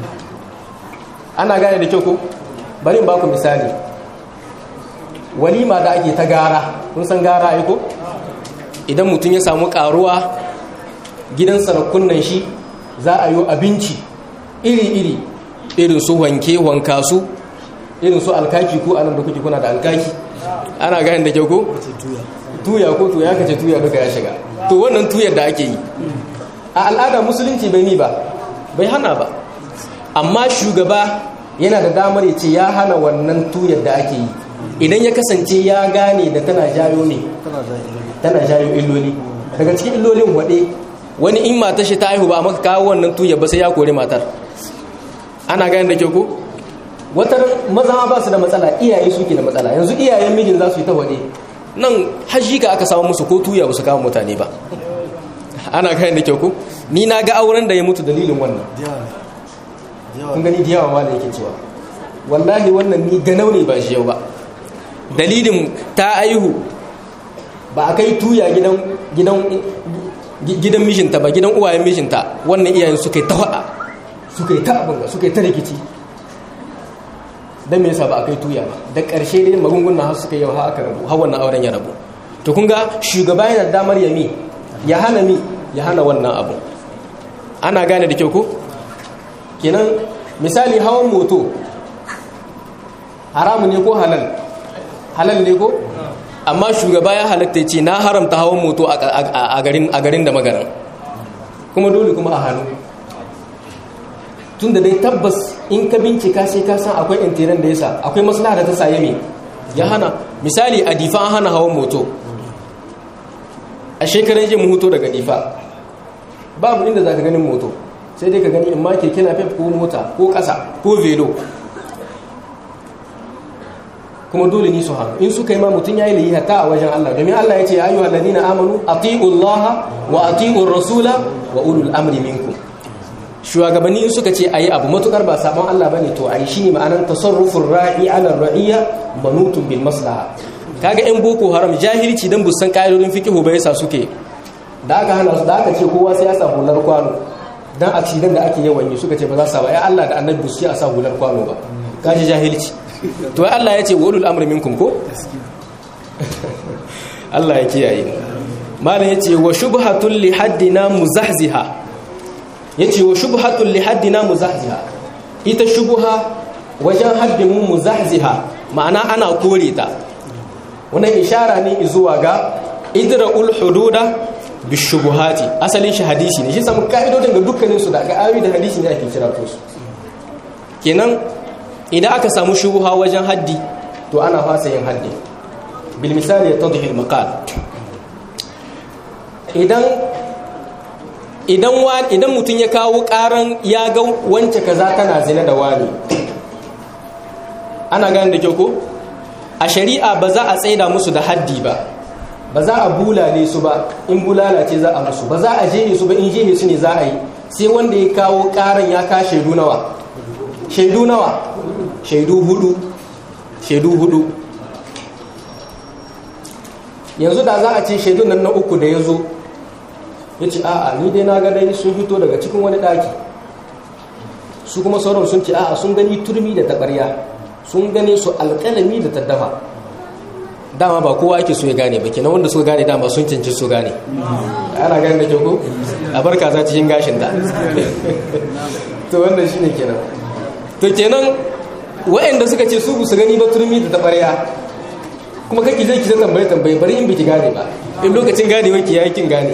ana gane da kyau ko bari in ba ku misali walima da ake ta gara kun san gara ai ko idan mutum ya samu karuwa gidan sarakunan shi za a yi abinci iri-iri irin su wanke wanka su irin su alkaki ko anan da kuke kuna da alkaki ana gane da kyau ko tuya ko tuya kace tuya duka ya shiga to wannan tuyar da ake yi a al'ada musulunci bai ni ba bai hana ba amma shugaba yana da damar ya ce ya hana wannan tuyar da ake yi idan ya kasance ya gane da tana jayo ne tana jayo illoli daga cikin illolin waɗe wani in matar shi ta haihu ba maka kawo wannan tuya ba sai ya kori matar ana gane da kyau ko watar maza ba su da matsala iyaye suke da matsala yanzu iyayen mijin za su yi ta waɗe nan hajji ka aka samu musu ko tuya ba su kawo mutane ba ana gane da kyau ko ni na ga auren da ya mutu dalilin wannan kun gani da yawa ma da yake cewa wallahi wannan ni ganau ne ba shi yau ba dalilin ta aihu ba a kai tuya gidan gidan gidan mishinta ba gidan uwayen mishinta wannan iyayen suka yi ta faɗa suka yi ta abin suka yi ta rikici don me yasa ba a kai tuya ba da ƙarshe dai magungunan har suka yi yau aka rabu har wannan auren ya rabu to kun ga shugaba yana damar ya mi ya hana mi ya hana wannan abu ana gane da kyau ko kenan misali hawan moto haramu ne ko halal halal ne ko amma shugaba ya halatta ce na haramta hawan moto a garin da magaran kuma dole kuma a hannu tun da dai tabbas in ka bincika sai ka san akwai intiran da yasa akwai maslaha da ta saye me ya hana misali a difa an hana hawan moto a shekaran jin hoto daga difa babu inda za ka ganin moto sai dai ka gani in ma keke na fef ko mota ko ƙasa ko velo kuma dole ni su hannu in suka yi ma mutum ya yi layi hatta a wajen Allah domin Allah ya ce ya ayyuhal ladina amanu ati'u Allah wa ati'u rasula wa ulul amri minkum shugabanni in suka ce ayi abu matukar ba sabon Allah bane to ayi shine ma'anar tasarrufur ra'i ala ra'iyya manutun bil maslaha kaga yan boko haram jahilci dan busan ka'idodin fiqhu bai yasa suke da aka hana su da aka ce kowa sai ya sa hular kwano dan accident da ake yawan yi suka ce ba za su ba ya Allah da annabi su a sa hular kwano ba kaji jahilci to Allah ya ce wa ulul amri minkum ko Allah ya kiyaye malam yace wa shubhatul li haddina muzahziha yace wa shubhatul li haddina muzahziha ita shubha wajen haddin mu muzahziha ma'ana ana kore ta wannan ishara ne zuwa ga idra'ul hududa bishubuhati asalin shi hadisi ne shi samu ka'idodin ga dukkanin su da ga ayoyi da hadisi ne ake kira su kenan idan aka samu shubuha wajen haddi to ana fasa yin haddi bil misali yatadhi al maqal idan idan idan mutun ya kawo karan ya ga wance kaza tana zina da wani ana gane da kyau ko a shari'a ba za a tsaida musu da haddi ba ba za a bulale su ba in bulala ce za a musu ba za a jehe su ba in jehe su ne za a yi sai wanda ya kawo karan ya ka shaidu nawa shaidu nawa shaidu hudu shaidu hudu yanzu da za a ce shaidu nan na uku da ya zo ya ce a'a ni dai na ga dai sun fito daga cikin wani daki su kuma sauran sun ce a'a sun gani turmi da taɓarya sun gane su alƙalami da taddafa dama ba kowa ake so ya gane ba kenan wanda suka gane dama sun canci su gane ana gane da kyau ko a barka za cikin gashin da to wannan shine kenan to kenan waɗanda suka ce su su gani ba turmi da taɓarya kuma kake zai kisa tambaye tambaye bari in biki gane ba in lokacin gane waki ya kin gane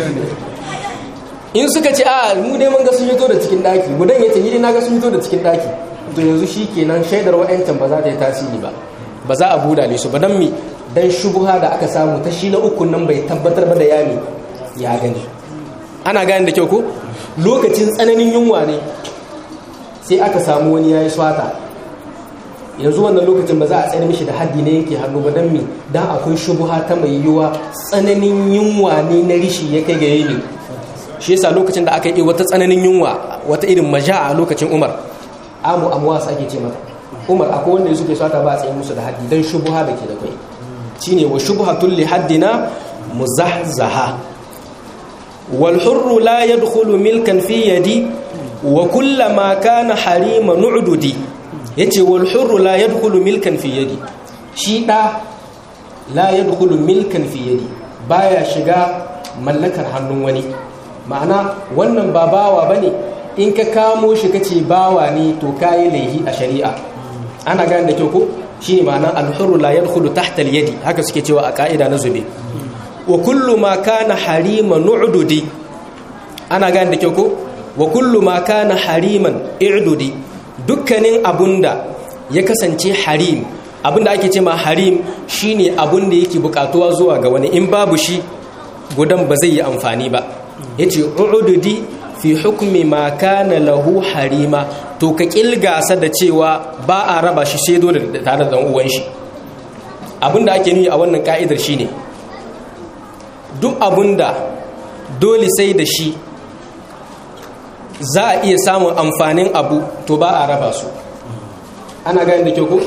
in suka ce a mu dai mun ga sun fito da cikin daki gudan yace ni dai na ga sun fito da cikin daki to yanzu shi kenan shaidar wa'ancan ba za ta yi tasiri ba ba za a buda su ba dan mi dan shubuha da aka samu ta shi na uku nan bai tabbatar ba da yami ya gani ana gane da kyau ko lokacin tsananin yunwa ne sai aka samu wani yayi swata yanzu wannan lokacin ba za a tsare mishi da haddi ne yake hannu ba dan mi dan akwai shubuha ta mai yiwa tsananin yunwa ne na rishi ya kai ga yayi shi yasa lokacin da aka yi wata tsananin yunwa wata irin maja a lokacin Umar amu amwas ake ce mata Umar akwai wanda suke swata ba a tsaye musu da haddi dan shubuha da ke da kai shine wa shubhatul li haddina muzahzaha wal hurru la yadkhulu milkan fi yadi wa kullama kana harima nu'dudi yace wal hurru la yadkhulu milkan fi yadi shi da la yadkhulu milkan fi yadi baya shiga mallakar hannun wani ma'ana wannan ba bawa bane in ka kamo shi kace bawa ne to kai laihi a shari'a ana gane da kyau ko shine ma'ana al hurru la yadkhulu tahta al yadi haka suke cewa a ka'ida na zube wa kullu ma kana harima nu'dudi ana gane da kyau ko wa kullu ma kana hariman i'dudi dukkanin abunda ya kasance harim abunda ake ce ma harim shine abunda yake bukatuwa zuwa ga wani in babu shi gudan ba zai yi amfani ba yace u'dudi fi hukmi ma kana lahu harima to ka kilgasa da cewa ba a raba shi sai dole tare da dan uwan shi abinda ake nuni a wannan ka'idar shine duk abunda dole sai da shi za a iya samun amfanin abu to ba a raba su ana gani da kyau ko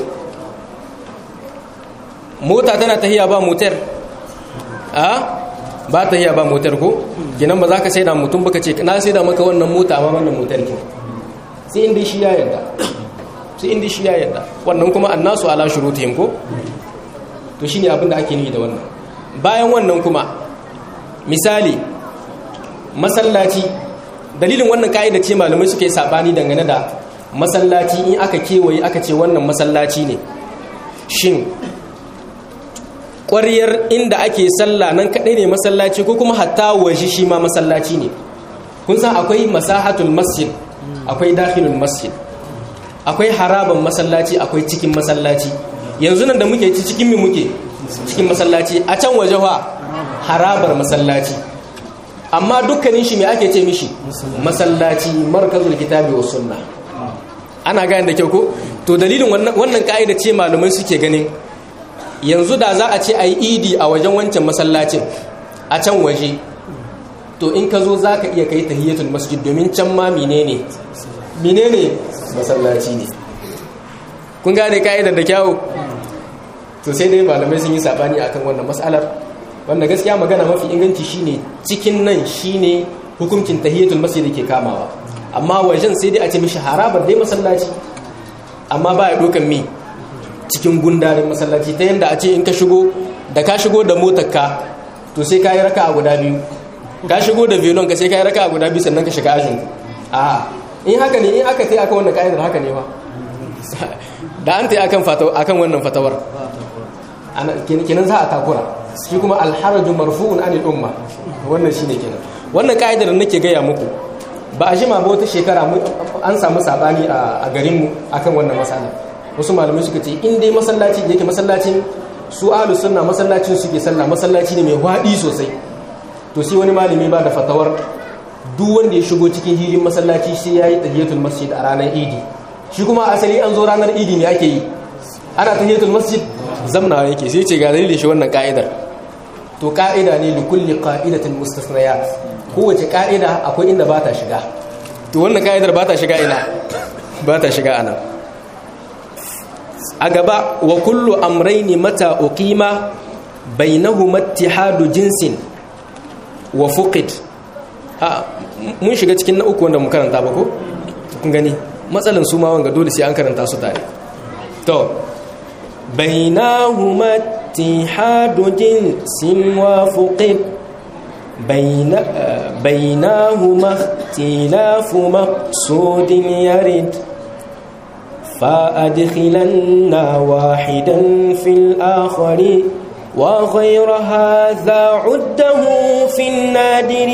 mota tana tahiya ba motar a ba tahiya ba motar ko ginan ba za ka sai da mutum baka ce na sai da maka wannan mota amma wannan motar ke sai inda shi ya yarda sai inda shi ya yarda wannan kuma annasu ala shurutihim ko to shine abin da ake nufi da wannan bayan wannan kuma misali masallaci dalilin wannan ka'ida ce malamai suke sabani dangane da masallaci in aka kewaye aka ce wannan masallaci ne shin ƙwariyar inda ake sallah nan kaɗai ne masallaci ko kuma hatta waje shi ma masallaci ne kun san akwai masahatul masjid akwai dakhilul masjid akwai haraban masallaci akwai cikin masallaci yanzu nan da muke ci cikin mi muke cikin masallaci a can waje wa harabar masallaci amma dukkanin shi me ake ce mishi masallaci markazul kitabi was sunna ana gane da kyau ko to dalilin wannan ka'ida ce malumai suke ganin yanzu da za a ce a yi idi a wajen wancan masallacin a can waje to in ka zo za ka iya kai tahiyatul masjid domin can ma menene menene masallaci ne kun gane ka'idar da kyawu to sai dai malamai sun yi sabani akan wannan mas'alar wanda gaskiya magana mafi inganci shine cikin nan shine hukuncin tahiyatul masjid ke kamawa amma wajen sai dai a ce mishi harabar dai masallaci amma ba ya dokan mi cikin gundarin masallaci ta yanda a ce in ka shigo da ka shigo da motarka to sai ka yi raka a guda biyu ka shigo da velon ka sai ka yi raka a guda biyu sannan ka shiga ajin a in haka ne in aka tai akan wannan ka'idar haka ne fa da an tai akan akan wannan fatawar kenan za a takura shi kuma alharaju marfu'un anil umma wannan shine kenan wannan ka'idar da nake gaya muku ba a jima ba wata shekara an samu sabani a garinmu akan wannan matsala wasu malamai suka ce in dai masallaci da yake masallacin su ahlus sunna masallacin suke sallah masallaci ne mai hwadi sosai to sai wani malami ba da fatawar duk wanda ya shigo cikin hilin masallaci sai yayi tahiyatul masjid a ranar idi shi kuma asali an zo ranar idi ne ake yi ana tahiyatul masjid zamna yake sai ce ga dalilin shi wannan ka'idar to ka'ida ne li kulli qa'idatin mustasnayat kowace ka'ida akwai inda ba ta shiga to wannan ka'idar ba ta shiga ina ba ta shiga anan a gaba wa kullu amraini mata uqima bainahuma ittihadu jinsin wa fuqid a mun shiga cikin na uku wanda mu karanta ba ko kun gani matsalan su ma wanga dole sai an karanta su tare to bainahuma ittihadu jinsin wa fuqid بين بينهما اختلاف مقصود يرد فأدخلن واحدا في الآخر وغير هذا عده في النادر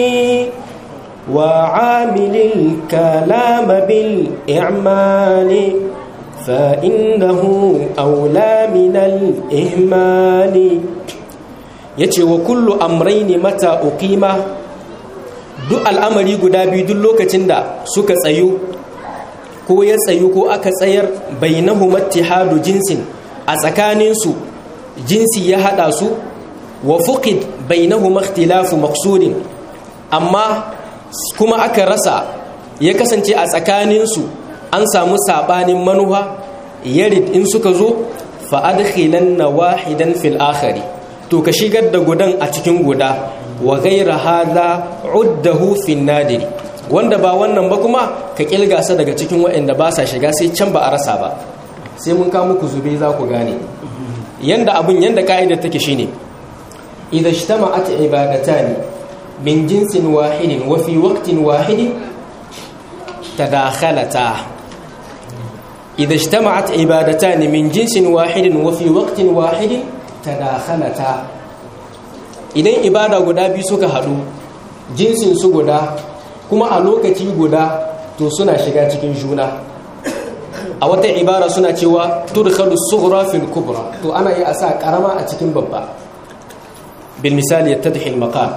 وعامل الكلام بالإعمال فإنه أولى من الإهمال ya ce wa kullu amraini mata uqima duk al'amari guda biyu duk lokacin da suka tsayu ko ya tsayu ko aka tsayar bainahu mattihadu jinsin a tsakaninsu jinsi ya hada su wa fuqid bainahu makhtilafu maqsudin amma kuma aka rasa ya kasance a tsakaninsu an samu sabanin manuha yarid in suka zo fa adkhilanna wahidan fil akhari to ka shigar da gudan a cikin guda wa gaira hada uddahu fin nadiri wanda ba wannan ba kuma ka kilgasa daga cikin waɗanda ba sa shiga sai can ba a rasa ba sai mun kawo muku zube za ku gane yanda abun yanda ka'idar take shine idan ijtama'at ibadatani min jinsin wahidin wa fi waqtin wahidin tadakhalata idan ijtama'at ibadatani min jinsin wahidin wa fi waqtin wahidin tadakhalata idan ibada guda biyu suka haɗu jinsin su guda kuma a lokaci guda to suna shiga cikin juna a wata ibara suna cewa tudkhalu sughra fil kubra to ana iya sa karama a cikin babba bil misali yattadhi al maqam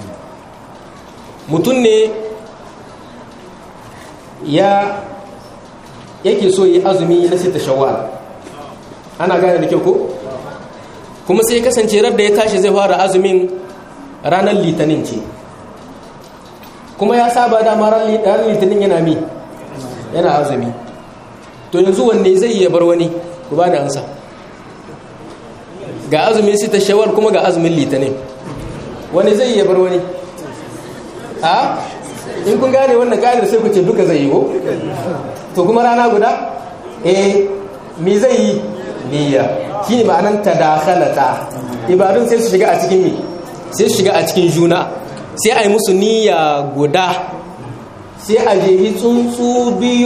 mutun ne ya yake so yi azumi na sita shawwal ana gane da kyau ko kuma sai kasance da ya tashi zai fara azumin ranar litinin ce kuma ya saba dama ranar litinin yana mi yana azumi to yanzu wanne zai iya bar wani ku ba da ansa ga azumin sita shawar kuma ga azumin litinin wani zai iya bar wani a in kun gane wannan ƙa'idar sai ku ce duka zai yi ko to kuma rana guda eh me zai yi niyya shi ne ma'anan tadakhalata ibadun sai su shiga a cikin mi sai su shiga a cikin juna sai a yi musu niyya guda sai a jehi tsuntsu biyu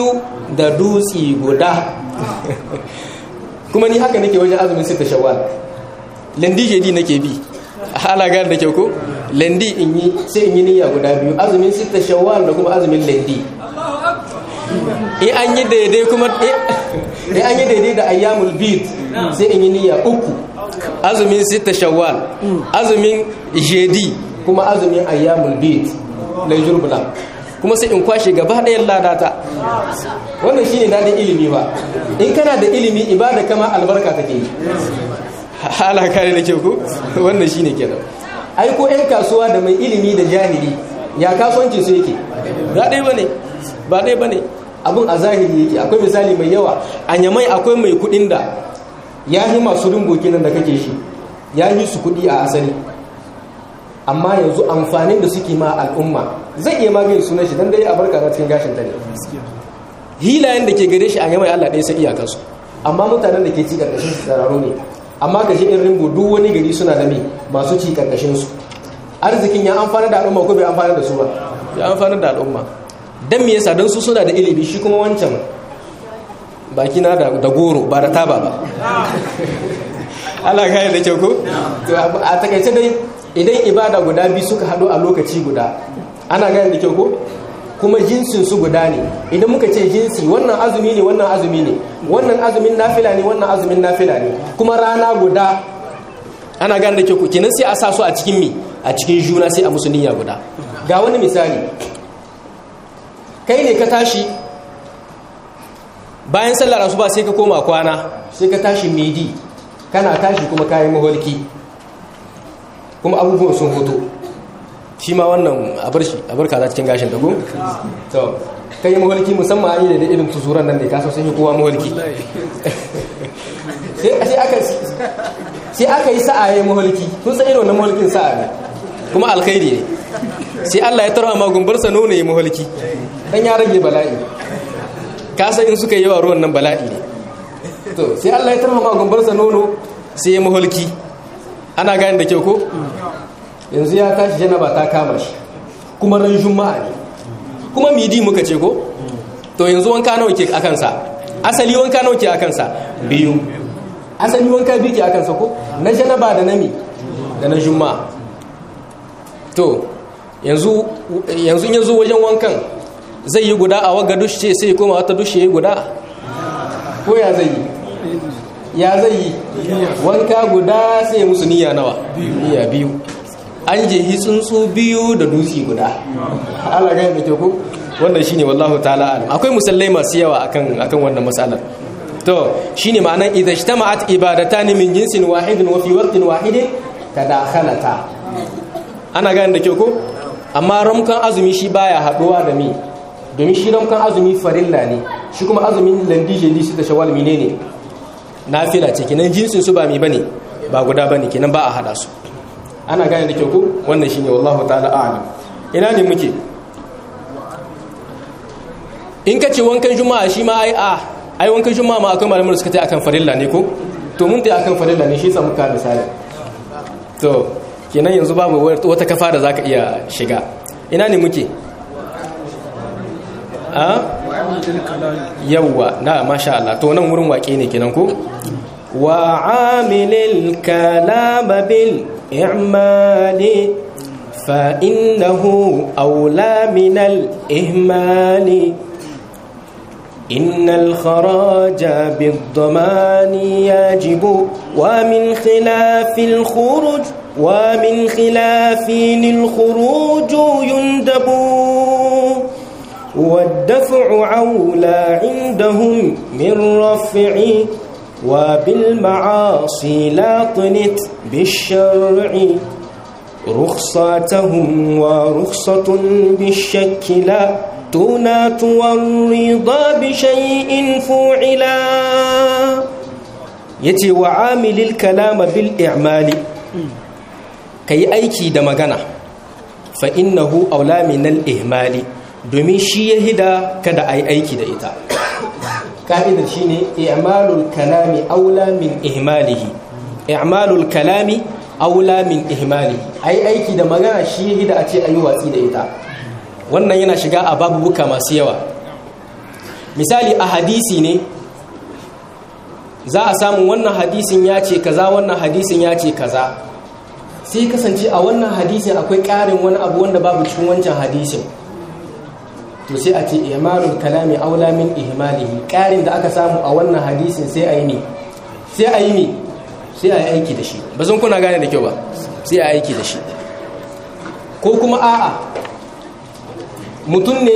da dutsi guda kuma ni haka nake wajen azumin sita shawwal lendi jadi nake bi hala gane da kyau ko lendi in yi sai in yi niyya guda biyu azumin sita shawwal da kuma azumin lendi in an yi daidai kuma in an yi daidai da ayyamul bid sai in yi niyya uku azumin sita shawwal azumin jedi kuma azumin ayyamul bid laijur bula kuma sai in kwashe gaba ɗayan ladata wannan shine dadin ilimi ba in kana da ilimi ibada kama albarka take yi hala kare da kyau ko wannan shine kenan ai ko ƴan kasuwa da mai ilimi da jahili ya kasuwancin su yake ba ɗaya bane ba ɗaya bane abun a zahiri yake akwai misali mai yawa a nyamai akwai mai kuɗin da ya yi masu ringo kenan da kake shi ya yi su kuɗi a asali amma yanzu amfanin da suke ma al'umma zai iya magani sunan shi dan dai a barka na cikin gashin ta ne hilayen da ke gare shi a yamai Allah ɗaya sai iyakansu amma mutanen da ke ci karkashin su tsararru ne amma ka in rimbo duk wani gari suna da me masu ci karkashin su arzikin ya amfana da al'umma ko bai amfana da su ba ya amfana da al'umma dan me yasa dan su suna da ilimi shi kuma wancan baki na da goro ba da taba ba Allah kai da kyau ko a takaice dai idan ibada guda biyu suka haɗu a lokaci guda ana gane da kyau ko kuma jinsin su guda ne idan muka ce jinsi wannan azumi ne wannan azumi ne wannan azumin nafila ne wannan azumin nafila ne kuma rana guda ana gane da kyau ko kenan sai a sa su a cikin mi a cikin juna sai a musu niyya guda ga wani misali kai ne ka tashi bayan sallar asuba sai ka koma kwana sai ka tashi midi kana tashi kuma kayan maholki kuma abubuwan sun hoto shi ma wannan a bar shi a bar kaza cikin gashin tago to kai yi maholki musamman an yi da irin tusuran nan da ya kasa sun yi kowa maholki sai aka yi sa'a ya maholki kun san irin wannan maholkin sa'a ne kuma alkhairi ne sai Allah ya tarwa magumbarsa nono ya maholki dan ya rage bala'i kasa in suka yi yawa ruwan nan bala'i ne to sai Allah ya tarwa magumbarsa nono sai ya maholki ana gani da kyau ko yanzu ya tashi janaba ta kama shi kuma ran juma'a ne kuma midi muka ce ko to yanzu wanka nawa ke akan sa asali wanka nawa ke akan sa biyu asali wanka biyu ke akan sa ko na janaba da nami da na juma'a to yanzu yanzu yanzu wajen wankan zai yi guda a waga dushe sai koma wata dushe yi guda ko ya zai yi ya zai yi wanka guda sai musu niyya nawa niyya biyu an je tsuntsu biyu da dutse guda Allah ga da ku wannan shine wallahu ta'ala alam akwai musallai masu yawa akan akan wannan matsalar to shine ma'anar idza ijtama'at ibadatan min jinsin wahidin wa fi waqtin wahidin tadakhalata ana gane da kyau ko amma ramkan azumi shi baya haduwa da mi domin shi ramkan azumi farilla ne shi kuma azumin landije lisi da shawal menene nafila ce kenan jinsin su ba mi bane ba guda bane kenan ba a hada su ana gane da kyau ko wannan shine wallahu ta'ala a'lam ina ne muke in ka ce wankan juma'a shi ma ai a ai wankan juma'a ma akwai malamin da suka ta akan farilla ne ko to mun ta akan farilla ne shi samu ka misali to kenan yanzu babu wata kafa da zaka iya shiga ina ne muke a yawwa na masha Allah to nan wurin waƙe ne kenan ko wa amilil kalama bil i'mali fa innahu awla min al ihmali إن الخراج بالضمان يجب ومن خلاف الخروج ومن خلاف الخروج يندب والدفع عولى عندهم من رفع وبالمعاصي لا طنت بالشرع رخصتهم ورخصة بالشك لا تنات والرضا بشيء فعلا yace wa amilil kalama bil i'mali kai aiki da magana fa innahu aula min al ihmali domin shi ya hida kada ai aiki da ita ka'idar shine i'malul kalami aula min ihmalihi i'malul kalami aula min ihmalihi ai aiki da magana shi ya hida a ce ayi watsi da ita wannan yana shiga a babubuka masu yawa misali a hadisi ne za a samu wannan hadisin ya ce kaza wannan hadisin ya ce kaza sai kasance a wannan hadisin akwai ƙarin wani abu wanda babu cikin wancan hadisin to sai a ce ihmalul kalami aula min ihmalihi ƙarin da aka samu a wannan hadisin sai a yi ne sai a yi ne sai a yi aiki da shi ba zan kuna gane da kyau ba sai a yi aiki da shi ko kuma a'a mutum ne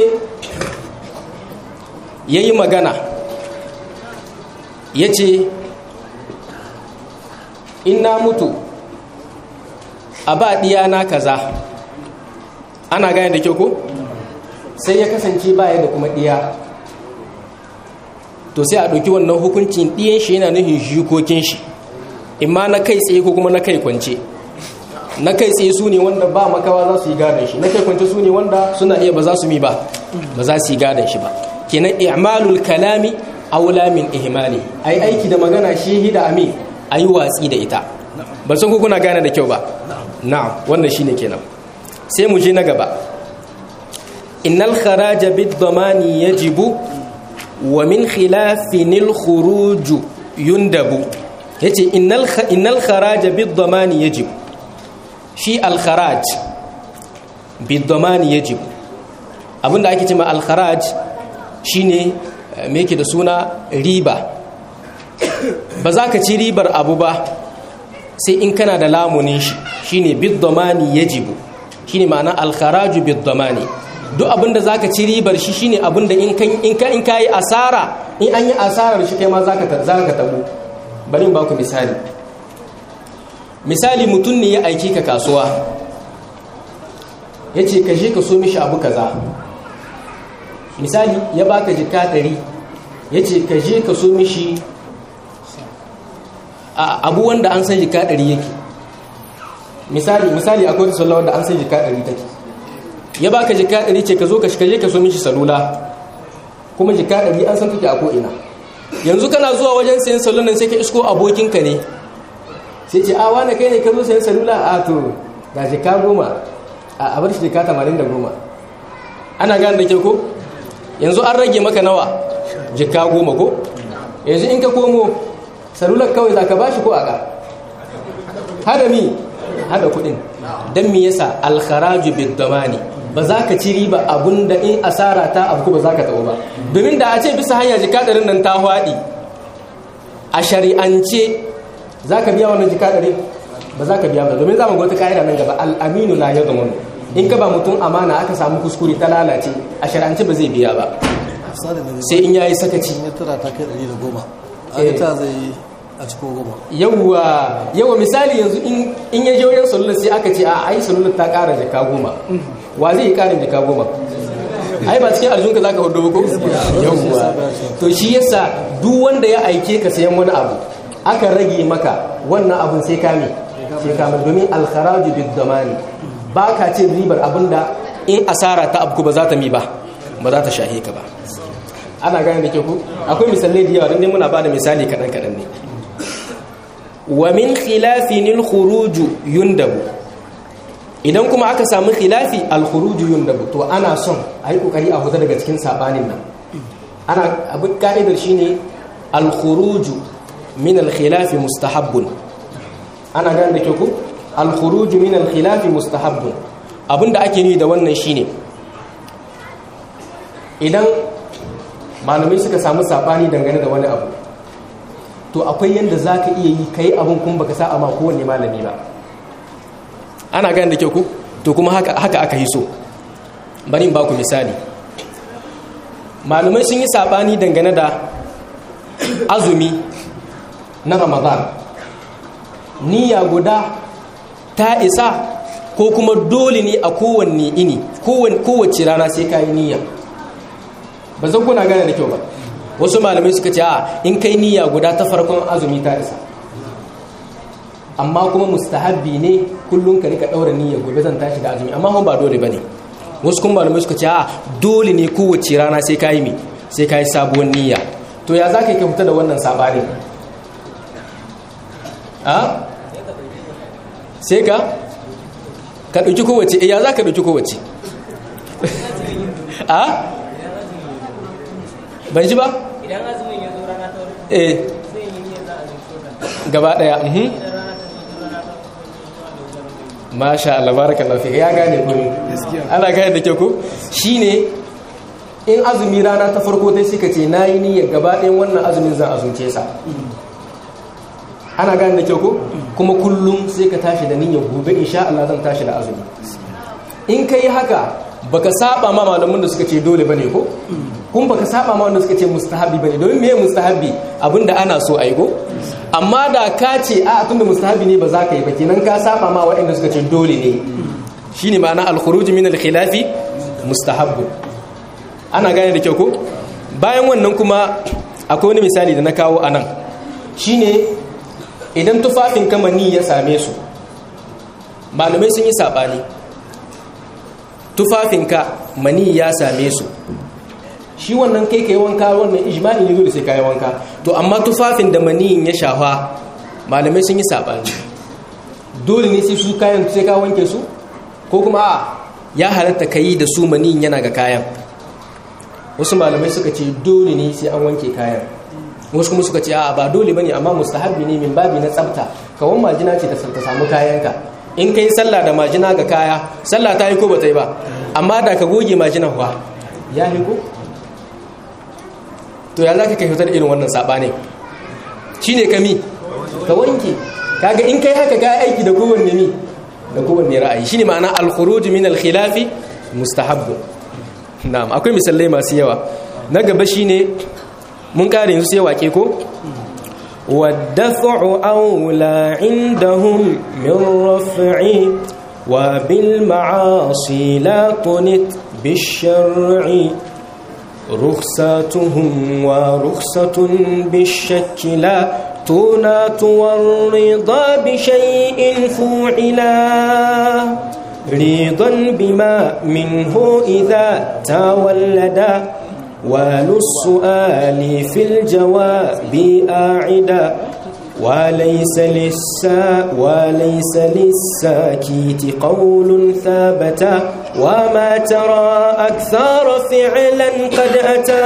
ya yi magana ya ce in na mutu a ba na kaza ana gane da kyau ko sai ya kasance baya da kuma ɗiya to sai a ɗauki wannan hukuncin ɗiyan shi yana nufin jikokin shi imma na kai tsaye ko kuma na kai kwance na kai tsaye su ne wanda ba makawa za su yi gadon shi na kai kwance su ne wanda suna iya ba za su mi ba ba za su yi gadon shi ba kenan i'malul kalami aula min ihmali ai aiki da magana shi hida ami ayi watsi da ita ba san ko kuna gane da kyau ba na'am wannan shine kenan sai mu je na gaba innal kharaja bid damani yajibu wa min khilafin al khuruj yundabu yace innal innal kharaja bid damani yajibu shi al kharaj bid damani yajibu abinda ake cewa al kharaj shine me yake da suna riba ba za ka ci ribar abu ba sai in kana da lamunin shi shine bid-damani yajibu shine ma'ana al-kharaju bid-damani duk abinda zaka ci ribar shi shine abinda in kan in ka in kai asara in an yi asarar shi kai ma zaka zaka tabu bari in baku misali misali mutum ne ya aike ka kasuwa yace ka je ka so mishi abu kaza misali ya baka jika ɗari ya ce ka je ka so mishi abu wanda an san jika ɗari yake misali misali akwai wata sallah wanda an san jika ɗari take ya baka jika ɗari ce ka zo ka je ka so mishi salula kuma jika ɗari an san take a ko'ina yanzu kana zuwa wajen sayan salulan sai ka isko abokinka ne sai ce a wane kai ne ka zo sayan salula a to ga jika goma a bar shi jika tamanin da goma ana gane da ke ko yanzu an rage maka nawa jika goma ko yanzu in ka komo salular kawai za ka ba shi ko aka hada mi hada kudin don mi yasa alkharaju biddamani ba za ka ci riba abun da in asara ta abu ba za ka taɓa ba domin da a ce bisa hanya jika ɗarin nan ta haɗi a shari'ance za ka biya wannan jika ɗari ba za ka biya ba domin za mu gwata ka'ida nan gaba al'aminu la ya zama in ka ba mutum amana aka samu kuskure ta lalace a shari'ance ba zai biya ba sai in yayi sakaci ya tara ta kai ɗari da goma a ta zai a cikin goma yawwa yawa misali yanzu in ya je wajen salular sai aka ce a ai salular ta ƙara jaka goma wa zai yi ƙarin jaka goma ai ba cikin aljunka za ka hudu ko yawwa to shi yasa duk wanda ya aike ka sayan wani abu aka rage maka wannan abun sai kame sai kame domin alkharaju bid damani ba ka cin ribar abinda in asara ta abu ba za ta mi ba ba za ta shahe ka ba ana gane da ke ku akwai misalai da yawa don muna ba da misali kaɗan-kaɗan ne wa min khilafin al-khuruju yundabu idan kuma aka samu khilafi al-khuruju yundabu to ana son a yi kokari a huta daga cikin sabanin nan ana abin ka'idar shine al-khuruju min al-khilafi mustahabbun ana gane da ke ku al-khuruju min al-khilafi mustahabbun abinda ake ni da wannan shine idan malamai suka samu sabani dangane da wani abu to akwai yadda za ka iya yi ka yi abin kuma baka sa ma kowanne malami ba ana gani da kyau ku to kuma haka aka yi so bari ba ku misali malamai sun yi sabani dangane da azumi na ramadan niyya guda ta isa ko kuma dole ne a kowanne ini kowace rana sai ka yi niyya ba zan kuna gane da kyau ba wasu malamai suka ce a in kai niyya guda ta farkon azumi ta isa amma kuma mustahabbi ne kullum ka rika daura niyya gobe zan tashi da azumi amma ba dole bane wasu kuma malamai suka ce a dole ne kowace rana sai ka yi mi sai ka yi sabuwar niyya to ya za ka yi ka fita da wannan sabanin a sai ka ka ɗauki kowace ya za ka ɗauki kowace a ban ji ba idan azumin ya zo rana ta wani eh zai yi niyyar za a zai so gaba daya mhm idan rana ta zo rana ta wani masha Allah barakallahu fi ya gane ku ana gane da ke ku shine in azumi rana ta farko dai suka ce nayi niyyar gaba ɗayan wannan azumin zan azumce sa ana gane da ke ku kuma kullum sai ka tashi da niyyar gobe insha Allah zan tashi da azumi in kai haka baka saba ma malamin da suka ce dole bane ko kun baka saba ma wanda suka ce mustahabi bane domin meye mustahabi abinda ana so a yi ko amma da ka ce a tunda mustahabi ne ba za ka yi ba kenan ka saba ma waɗanda suka ce dole ne shine ma'ana al-khuruj min al-khilafi mustahabbu ana gane da kyau ko bayan wannan kuma akwai wani misali da na kawo anan shine idan tufafin kamani ya same su malamai sun yi sabani tufafinka mani ya same su shi wannan kai kai wanka wannan ijmani ne dole sai kai wanka to amma tufafin da maniyin ya shafa malamai sun yi sabani dole ne sai su kayan sai ka wanke su ko kuma a ya halatta kai da su maniyin yana ga kayan wasu malamai suka ce dole ne sai an wanke kayan wasu kuma suka ce a ba dole bane amma mustahabbi ne min babi na tsafta kawan majina ce ta samu kayanka in kai sallah da majina ga kaya sallah ta yi ko ba ta yi ba amma da ka goge majina kuwa ya yi ko to ya za ka kai fitar irin wannan saɓanin shi ne kami ka wanke kaga in kai haka ka aiki da kowanne mi da kowanne ra'ayi shi ne ma'ana alkhuruj min alkhilafi mustahabbu na'am akwai misalai masu yawa na gaba shine mun kare yanzu sai wake ko والدفع أولى عندهم من رفع وبالمعاصي لا تنت بالشرع رخصتهم ورخصة بالشك لا تنات والرضا بشيء فوعلا رضا بما منه إذا تولدا وللسؤال في الجواب آعدا وليس للسا وليس للساكيت قول ثابت وما ترى أكثر فعلا قد أتى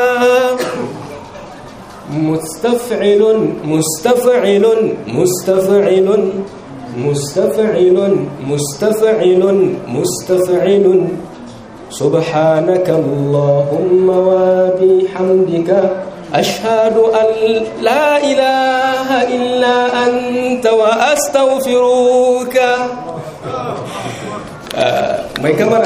مستفعل مستفعل مستفعل مستفعل مستفعل مستفعل سبحانك اللهم وبحمدك أشهد أن لا إله إلا أنت وأستغفرك آه ما